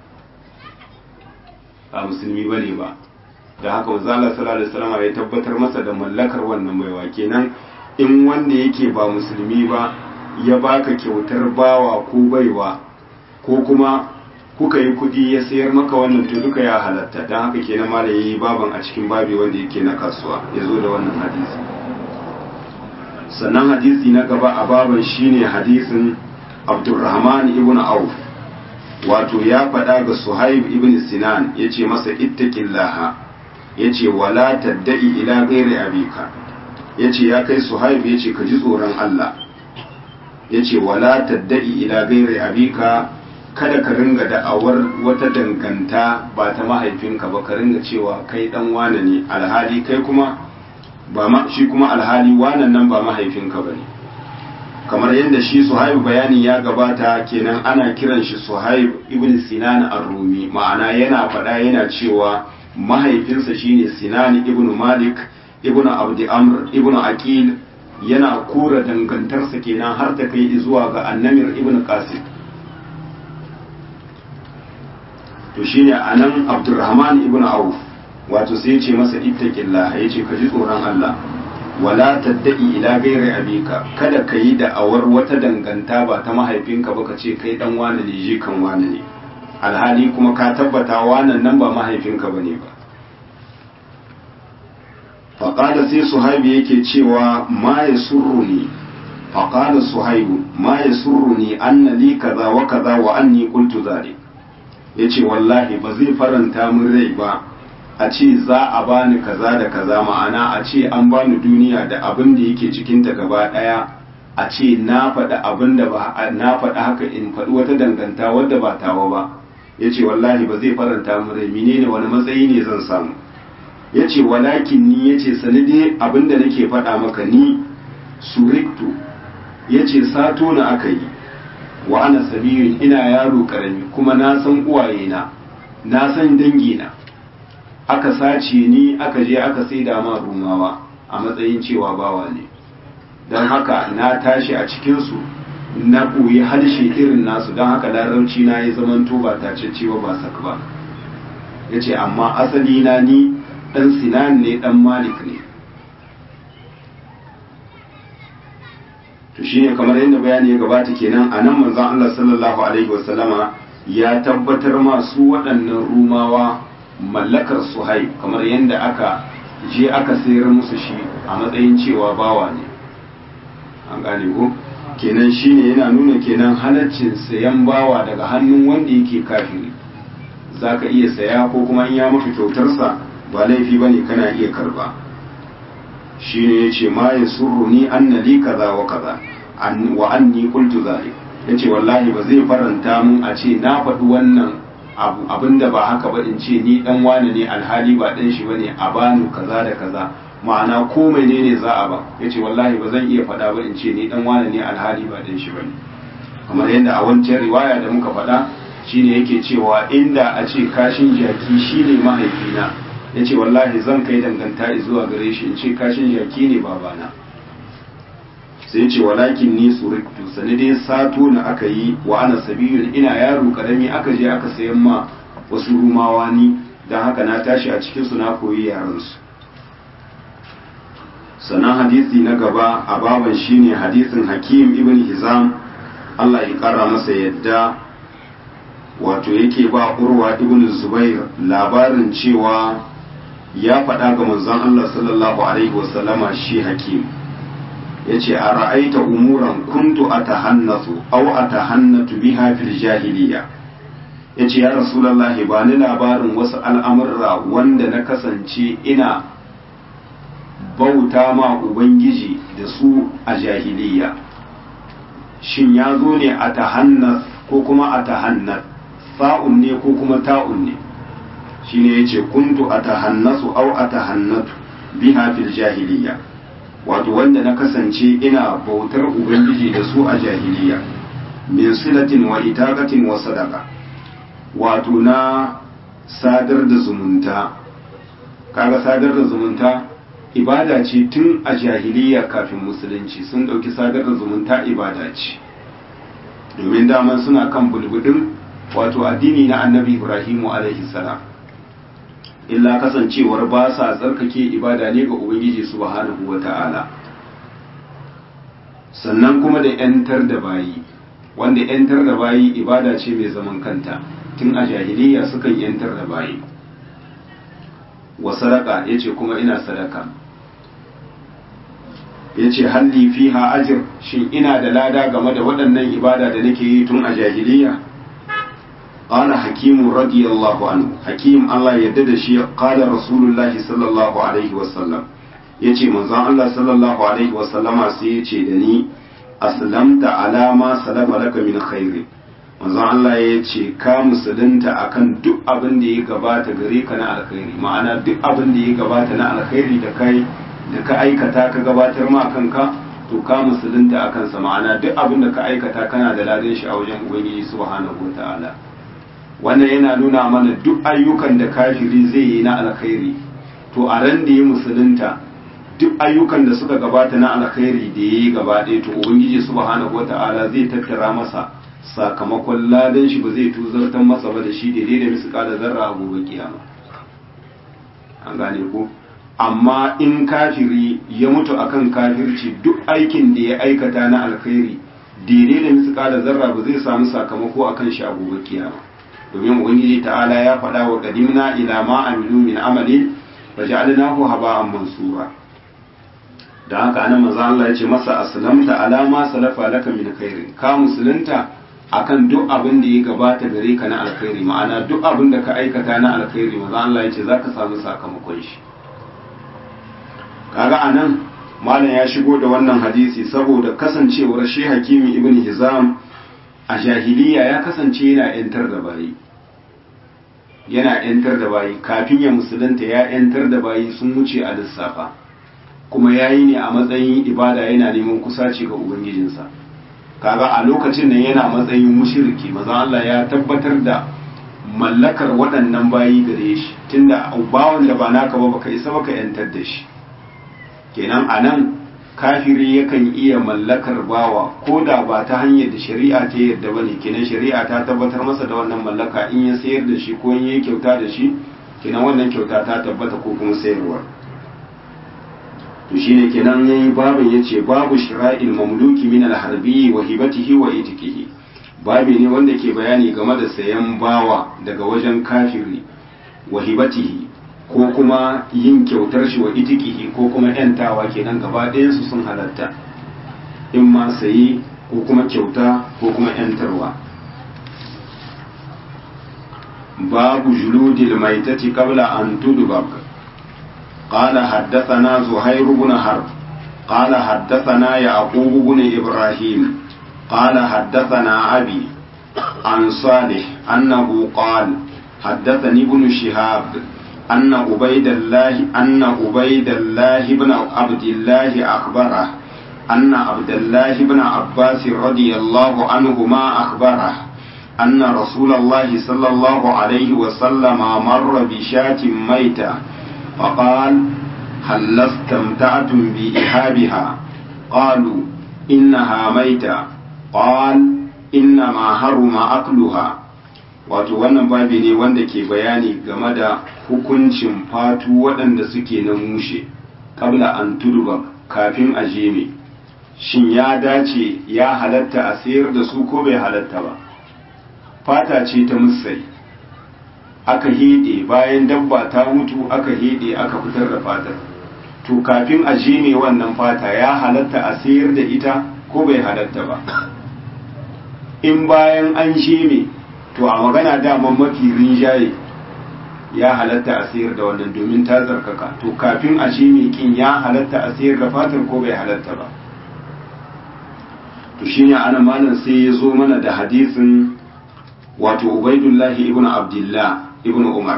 [SPEAKER 1] ba musulmi bane ba da haka manzon Allah sallallahu alaihi wasallama ya tabbatar masa da mallakar wannan baiwa kenan in wanda yake ba musulmi ba ya baka kyautar bawa ko baiwa ko kuma kuka yi kudi ya sayar maka wannan to duka ya halatta don haka kenan ma da yi baban a cikin babi wanda yake na kasuwa ya zo da wannan hadisi sannan hadisi na gaba a baban shine hadisin abdurrahman ibn auf wato ya faɗa ga suhaib ibn sinan ya ce masa ittaqillaha ya ce wala tadda'i ila ghairi abika ya ce ya kai suhaib ya ce ka ji tsoron allah ya ce wala tadda'i ila gairi abika kada ka ringa da'awar wata danganta ba ta mahaifinka ba ka ringa cewa kai dan wane ne alhali kai kuma ba ma shi kuma alhali wanan nan ba mahaifinka ba ne kamar yadda shi suhaib bayani ya gabata kenan ana kiran shi suhaib ibn sinan ar-rumi ma'ana yana faɗa yana cewa mahaifinsa shine sinan ibn malik ibn abdi amr ibn aqil yana kura dangantarsa kenan har ta kai zuwa ga annamir ibn qasim to shine anan abdurrahman ibn auf wato sai ce masa ittaqillah yace ka ji tsoron Allah wala taddai ila ghairi abika kada ka yi da'awar wata danganta ba ta mahaifinka ba ka ce kai dan wani ne je kan wani ne alhali kuma ka tabbata wannan nan ba mahaifinka bane ba faƙada sai suhaibu yake cewa ma ya surruni faƙada suhaibu ma ya surruni anna li kaza wa kaza wa anni qultu zalik yace wallahi ba zai faranta min rai ba a ce za a bani kaza da kaza ma'ana a ce an bani duniya da abin da yake cikin ta gaba daya a ce na faɗi abin da ba na faɗi haka in faɗi wata danganta wadda ba tawa ba yace wallahi ba zai faranta min rai menene wani matsayi ne zan samu ya ce walakin ni ya ce sanade abinda nake faɗa maka ni suriktu ya ce sato na aka yi wa ana sabirin ina yaro karami kuma na san uwayena na san dangina aka sace ni aka je aka sai da ma rumawa a matsayin cewa bawa ne don haka na tashi a cikinsu na koyi harshe irin nasu don haka larabci na ya zamanto ba tacece ba ba sak ba ya ce amma asali na ni ɗan sinan ne ɗan malik ne to shine kamar yadda bayani ya gabata kenan a nan manzon Allah sallallahu alaihi wasallama ya tabbatar masu waɗannan rumawa mallakar suhai kamar yadda aka je aka sayar musu shi a matsayin cewa bawa ne an gane ko kenan shine yana nuna kenan halaccin sayan bawa daga hannun wanda yake kafiri zaka iya saya ko kuma in ya maka kyautarsa ba laifi bane kana iya karba shine yace ma yasurruni anna li kaza wa kaza an wa anni qultu zalik yace wallahi ba zai faranta mun a ce na faɗi wannan abu abinda ba haka ba in ce ni dan wane ne alhali ba dan shi bane a bani kaza da kaza ma'ana ko menene za a ba yace wallahi ba zan iya faɗa ba in ce ni dan wane ne alhali ba dan shi bane kamar yadda a wancan riwaya da muka faɗa shine yake cewa inda a ce kashin jaki shine mahaifina yace wallahi zan kai danganta zuwa gare shi in ce kashin jaki ne babana sai ce walakin ni suriktu sani dai sato na aka yi wa ana sabiyun ina yaro karami aka je aka sayan ma wasu rumawa ni don haka na tashi a cikinsu na koyi yaransu sannan hadisi na gaba a baban shine hadisin hakim ibn hizam Allah ya kara masa yadda wato yake ba urwa ibn zubair labarin cewa ya faɗa ga manzon Allah sallallahu alaihi wasallama shi hakim ya ce a ra'aita umuran kuntu a tahannasu au a tahannatu biha fil jahiliya ya ce ya rasulallahi ba ni labarin wasu al'amurra wanda na kasance ina bauta ma ubangiji da su a jahiliya shin ya zo ne a tahannas ko kuma a tahannat sa'un ne ko kuma ta'un ne shine ya ce kuntu a tahannasu au a tahannatu biha fil jahiliya wato wanda na kasance ina bautar ubangiji da su a jahiliya min silatin wa itaqatin wa sadaqa wato na sadar da zumunta kaga sadar da zumunta ibada ce tun a jahiliya kafin musulunci sun dauki sadar da zumunta ibada ce domin daman suna kan bulbudin wato addini na annabi ibrahimu alaihi salam illa kasancewar ba sa tsarkake ibada ne ga ubangiji subhanahu wa ta'ala sannan kuma da ‘yantar da bayi wanda ‘yantar da bayi ibada ce mai zaman kanta tun a jahiliya sukan ‘yantar da bayi wa sadaka ya ce kuma ina sadaka ya ce halli fiha ajir shin ina da lada game da waɗannan ibada da nake yi tun a jahiliya قال حكيم رضي الله عنه حكيم الله يدد شيء قال رسول الله صلى الله عليه وسلم yace manzon Allah sallallahu alaihi wasallama sai yace da ni aslamta ala ma salafa laka min khairi manzon Allah yace ka musulunta akan duk abin da ya gabata gare ka na alkhairi ma'ana duk abin da ya gabata na alkhairi da kai da ka aikata ka gabatar ma kanka to ka musulunta akan sa ma'ana duk abin da ka aikata kana da ladan shi a wajen ubangiji subhanahu wataala wannan yana nuna mana duk ayyukan da kafiri zai yi na alkhairi to a ran da ya musulunta duk ayyukan da suka gabata na alkhairi da ya yi gaba ɗaya to ubangiji subhanahu wata'ala zai tattara masa sakamakon ladan shi ba zai tuzartar masa ba da shi daidai da misƙala zarra a gobe kiyama an gane ko amma in kafiri ya mutu akan kafirci duk aikin da ya aikata na alkhairi daidai da misƙala zarra ba zai samu sakamako akan shi a gobe kiyama domin ubangiji ta'ala ya faɗa wa qadimna ila ma amilu min amalin faj'alnahu haba'an mansura da haka anan manzo Allah ya ce masa aslamta ala ma salafa laka min khairin ka musulunta akan duk abin da ya gabata gare ka na alkhairi ma'ana duk abin da ka aikata na alkhairi manzo Allah ya ce zaka samu sakamakon shi kaga anan malam ya shigo da wannan hadisi saboda kasancewar shi hakimi ibn hizam a jahiliya ya kasance yana yantar da bayi yana yantar da bayi kafin ya musulunta ya yantar da bayi sun wuce a lissafa kuma ya yi ne a matsayin ibada yana neman kusaci ga ubangijinsa kaga a lokacin nan yana matsayin mushiriki maza Allah ya tabbatar da mallakar waɗannan bayi gare shi tunda bawan da ba naka ba baka isa baka yantar da shi kenan a nan kafiri yakan iya mallakar bawa ko da ba ta hanyar da shari'a ta yarda ba ne kenan shari'a ta tabbatar masa da wannan mallaka in ya sayar da shi ko in ya kyauta da shi kenan wannan kyauta ta tabbata ko kuma sayarwa to shine kenan yayi babin yace babu shira'il mamluki min al-harbi wa hibatihi wa itiqihi babi ne wanda ke bayani game da sayan bawa daga wajen kafiri wa hibatihi ko kuma yin kyautar shi wa itiqihi ko kuma yantawa kenan gaba ɗayan su sun halatta in ma sayi ko kuma kyauta ko kuma yantarwa babu juludil maitati qabla an tudbak قال حدثنا زهير بن حرب قال حدثنا يعقوب بن إبراهيم قال حدثنا أبي عن صالح أنه قال حدثني ابن شهاب أن عبيد الله أن عبيد الله بن عبد الله أخبره أن عبد الله بن عباس رضي الله عنهما أخبره أن رسول الله صلى الله عليه وسلم مر بشاة ميتة فقال هل استمتعتم بإحابها قالوا إنها ميتة قال إنما حرم أكلها wato wannan babi ne wanda ke bayani game da hukuncin fatu waɗanda suke na mushe kabla an turba kafin a jeme shin ya dace ya halatta a sayar da su ko bai halatta ba fata ce ta musai aka hede bayan dabba ta mutu aka hede aka fitar da fatar to kafin a jeme wannan fata ya halatta a sayar da ita ko bai halatta ba in bayan an jeme to a magana daman mafi rinjaye ya halatta a sayar da wannan domin ta zarkaka to kafin a jeme kin ya halatta a sayar da fatar ko bai halatta ba to shine ana malam sai ya zo mana da hadisin wato ubaidullahi ibn abdullah ibn umar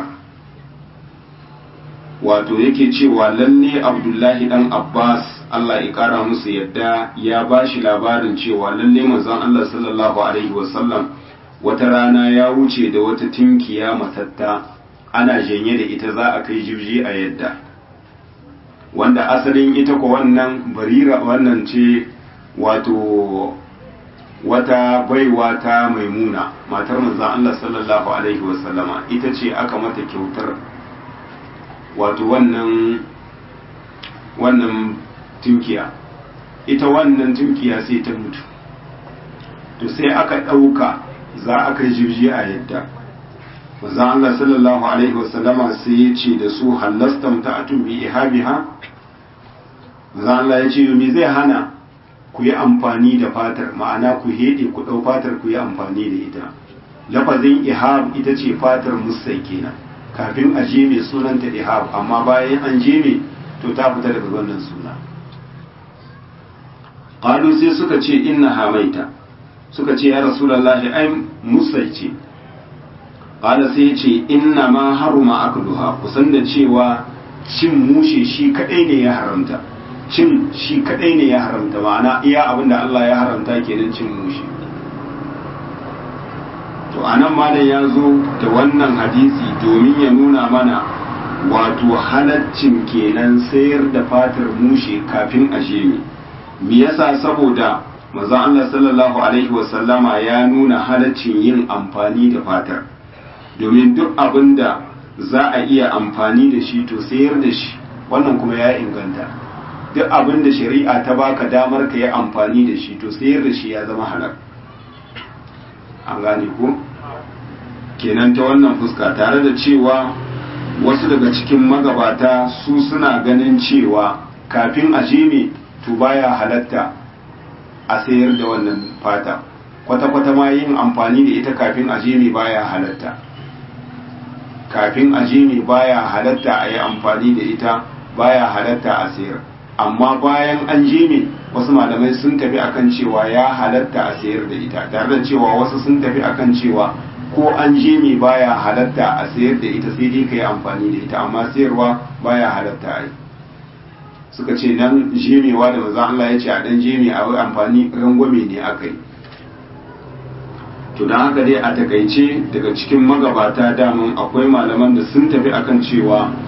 [SPEAKER 1] wato yake cewa lalle abdullahi dan abbas allah ya kara musu yadda ya ba shi labarin cewa lalle manzon allah sallallahu alaihi wasallam wata rana ya wuce da wata tinkiya matatta ana janye da ita za a kai jibji a yadda wanda asalin ita ko wannan barira wannan ce wato wata baiwa ta maimuna matar manzon Allah sallallahu alaihi wasallama ita ce aka mata kyautar wato wannan wannan tunkiya ita wannan tunkiya sai ta mutu to sai aka ɗauka za a kai jirgi a yadda manzon Allah sallallahu alaihi wasallama sai ya ce da su hallastam ta bi ihabiha manzon Allah ya ce me zai hana ku yi amfani da fatar ma'ana ku heɗe ku ɗau fatar ku yi amfani da ita lafazin ihab ita ce fatar musai kenan kafin a je mai sunanta ihab amma bayan an je mai to ta fita daga wannan suna qalu sai suka ce inna hamaita suka ce ya rasulullahi ai musai ce qala sai ce inna ma haruma akluha kusan da cewa cin mushe shi kadai ne ya haramta cin shi kadai ne ya haramta ma'ana iya abin da Allah ya haramta kenan cin mushi to anan malam ya zo da wannan hadisi domin ya nuna mana wato halaccin kenan sayar da fatar mushe kafin a jemi me yasa saboda manzon Allah sallallahu alaihi wasallama ya nuna halaccin yin amfani da fatar domin duk abin da za a iya amfani da shi to sayar da shi wannan kuma ya inganta duk abin da shari'a ta baka damar ka yi amfani da shi to sayar da shi ya zama halal an gane ko kenan ta wannan fuska tare da cewa wasu daga cikin magabata su suna ganin cewa kafin a jeme to baya halatta a sayar da wannan fata kwata-kwata ma yin amfani da ita kafin a jeme baya halatta kafin a jeme baya halatta a yi amfani da ita baya halatta a sayar amma bayan an jeme wasu malamai sun tafi akan cewa ya halatta a sayar da ita tare da cewa wasu sun tafi akan cewa ko an jeme baya halatta a sayar da ita sai dai ka yi amfani da ita amma sayarwa baya halatta a yi suka ce nan jemewa da maza Allah ya ce a dan jeme a wai amfani rangwame ne aka yi to don haka dai a takaice daga cikin magabata daman akwai malaman da sun tafi akan cewa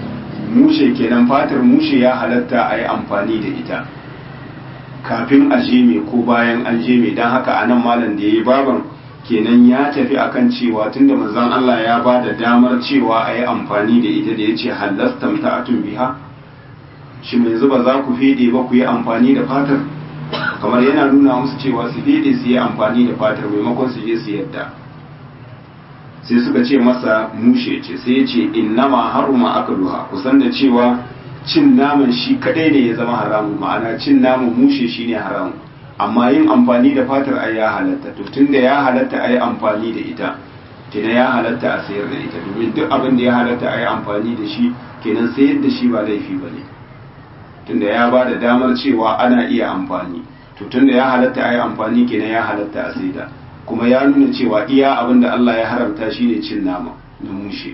[SPEAKER 1] mushe kenan fatar mushe ya halatta a yi amfani da ita kafin a jeme ko bayan an jeme don haka a nan malam da ya yi baban kenan ya tafi akan cewa tunda manzon Allah ya ba da damar cewa a yi amfani da ita da ya ce halastam ta atun biha shi mai zuba za ku fede ba ku yi amfani da fatar kamar yana nuna musu cewa su fede su yi amfani da fatar maimakon su je su yadda sai suka ce masa mushe ce sai ya ce innama haruma aka duha kusan da cewa cin naman shi kadai ne ya zama haramun ma'ana cin naman mushe shine haramun amma yin amfani da fatar ai ya halatta to tunda ya halatta ai amfani da ita kenan ya halatta a sayar da ita domin duk abin da ya halatta ai amfani da shi kenan sayar da shi ba laifi ba ne tunda ya ba da damar cewa ana iya amfani to tunda ya halatta ai amfani kenan ya halatta a saida kuma ya nuna cewa iya abin da Allah ya haramta shine cin nama na mushe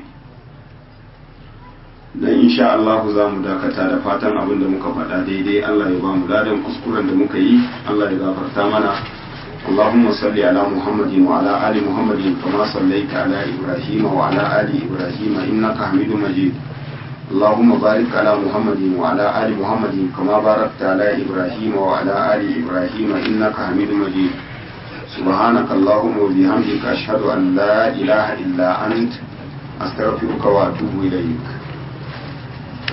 [SPEAKER 1] dan insha Allah za mu dakata da fatan abin da muka faɗa daidai Allah ya ba mu ladan kuskuren da muka yi Allah ya gafarta mana اللهم صل على محمد وعلى آل محمد كما صليت على إبراهيم وعلى آل إبراهيم إنك حميد مجيد اللهم بارك على محمد وعلى آل محمد كما باركت على إبراهيم وعلى آل إبراهيم إنك حميد مجيد سبحانك اللهم وبحمدك أشهد أن لا إله إلا أنت أستغفرك وأتوب إليك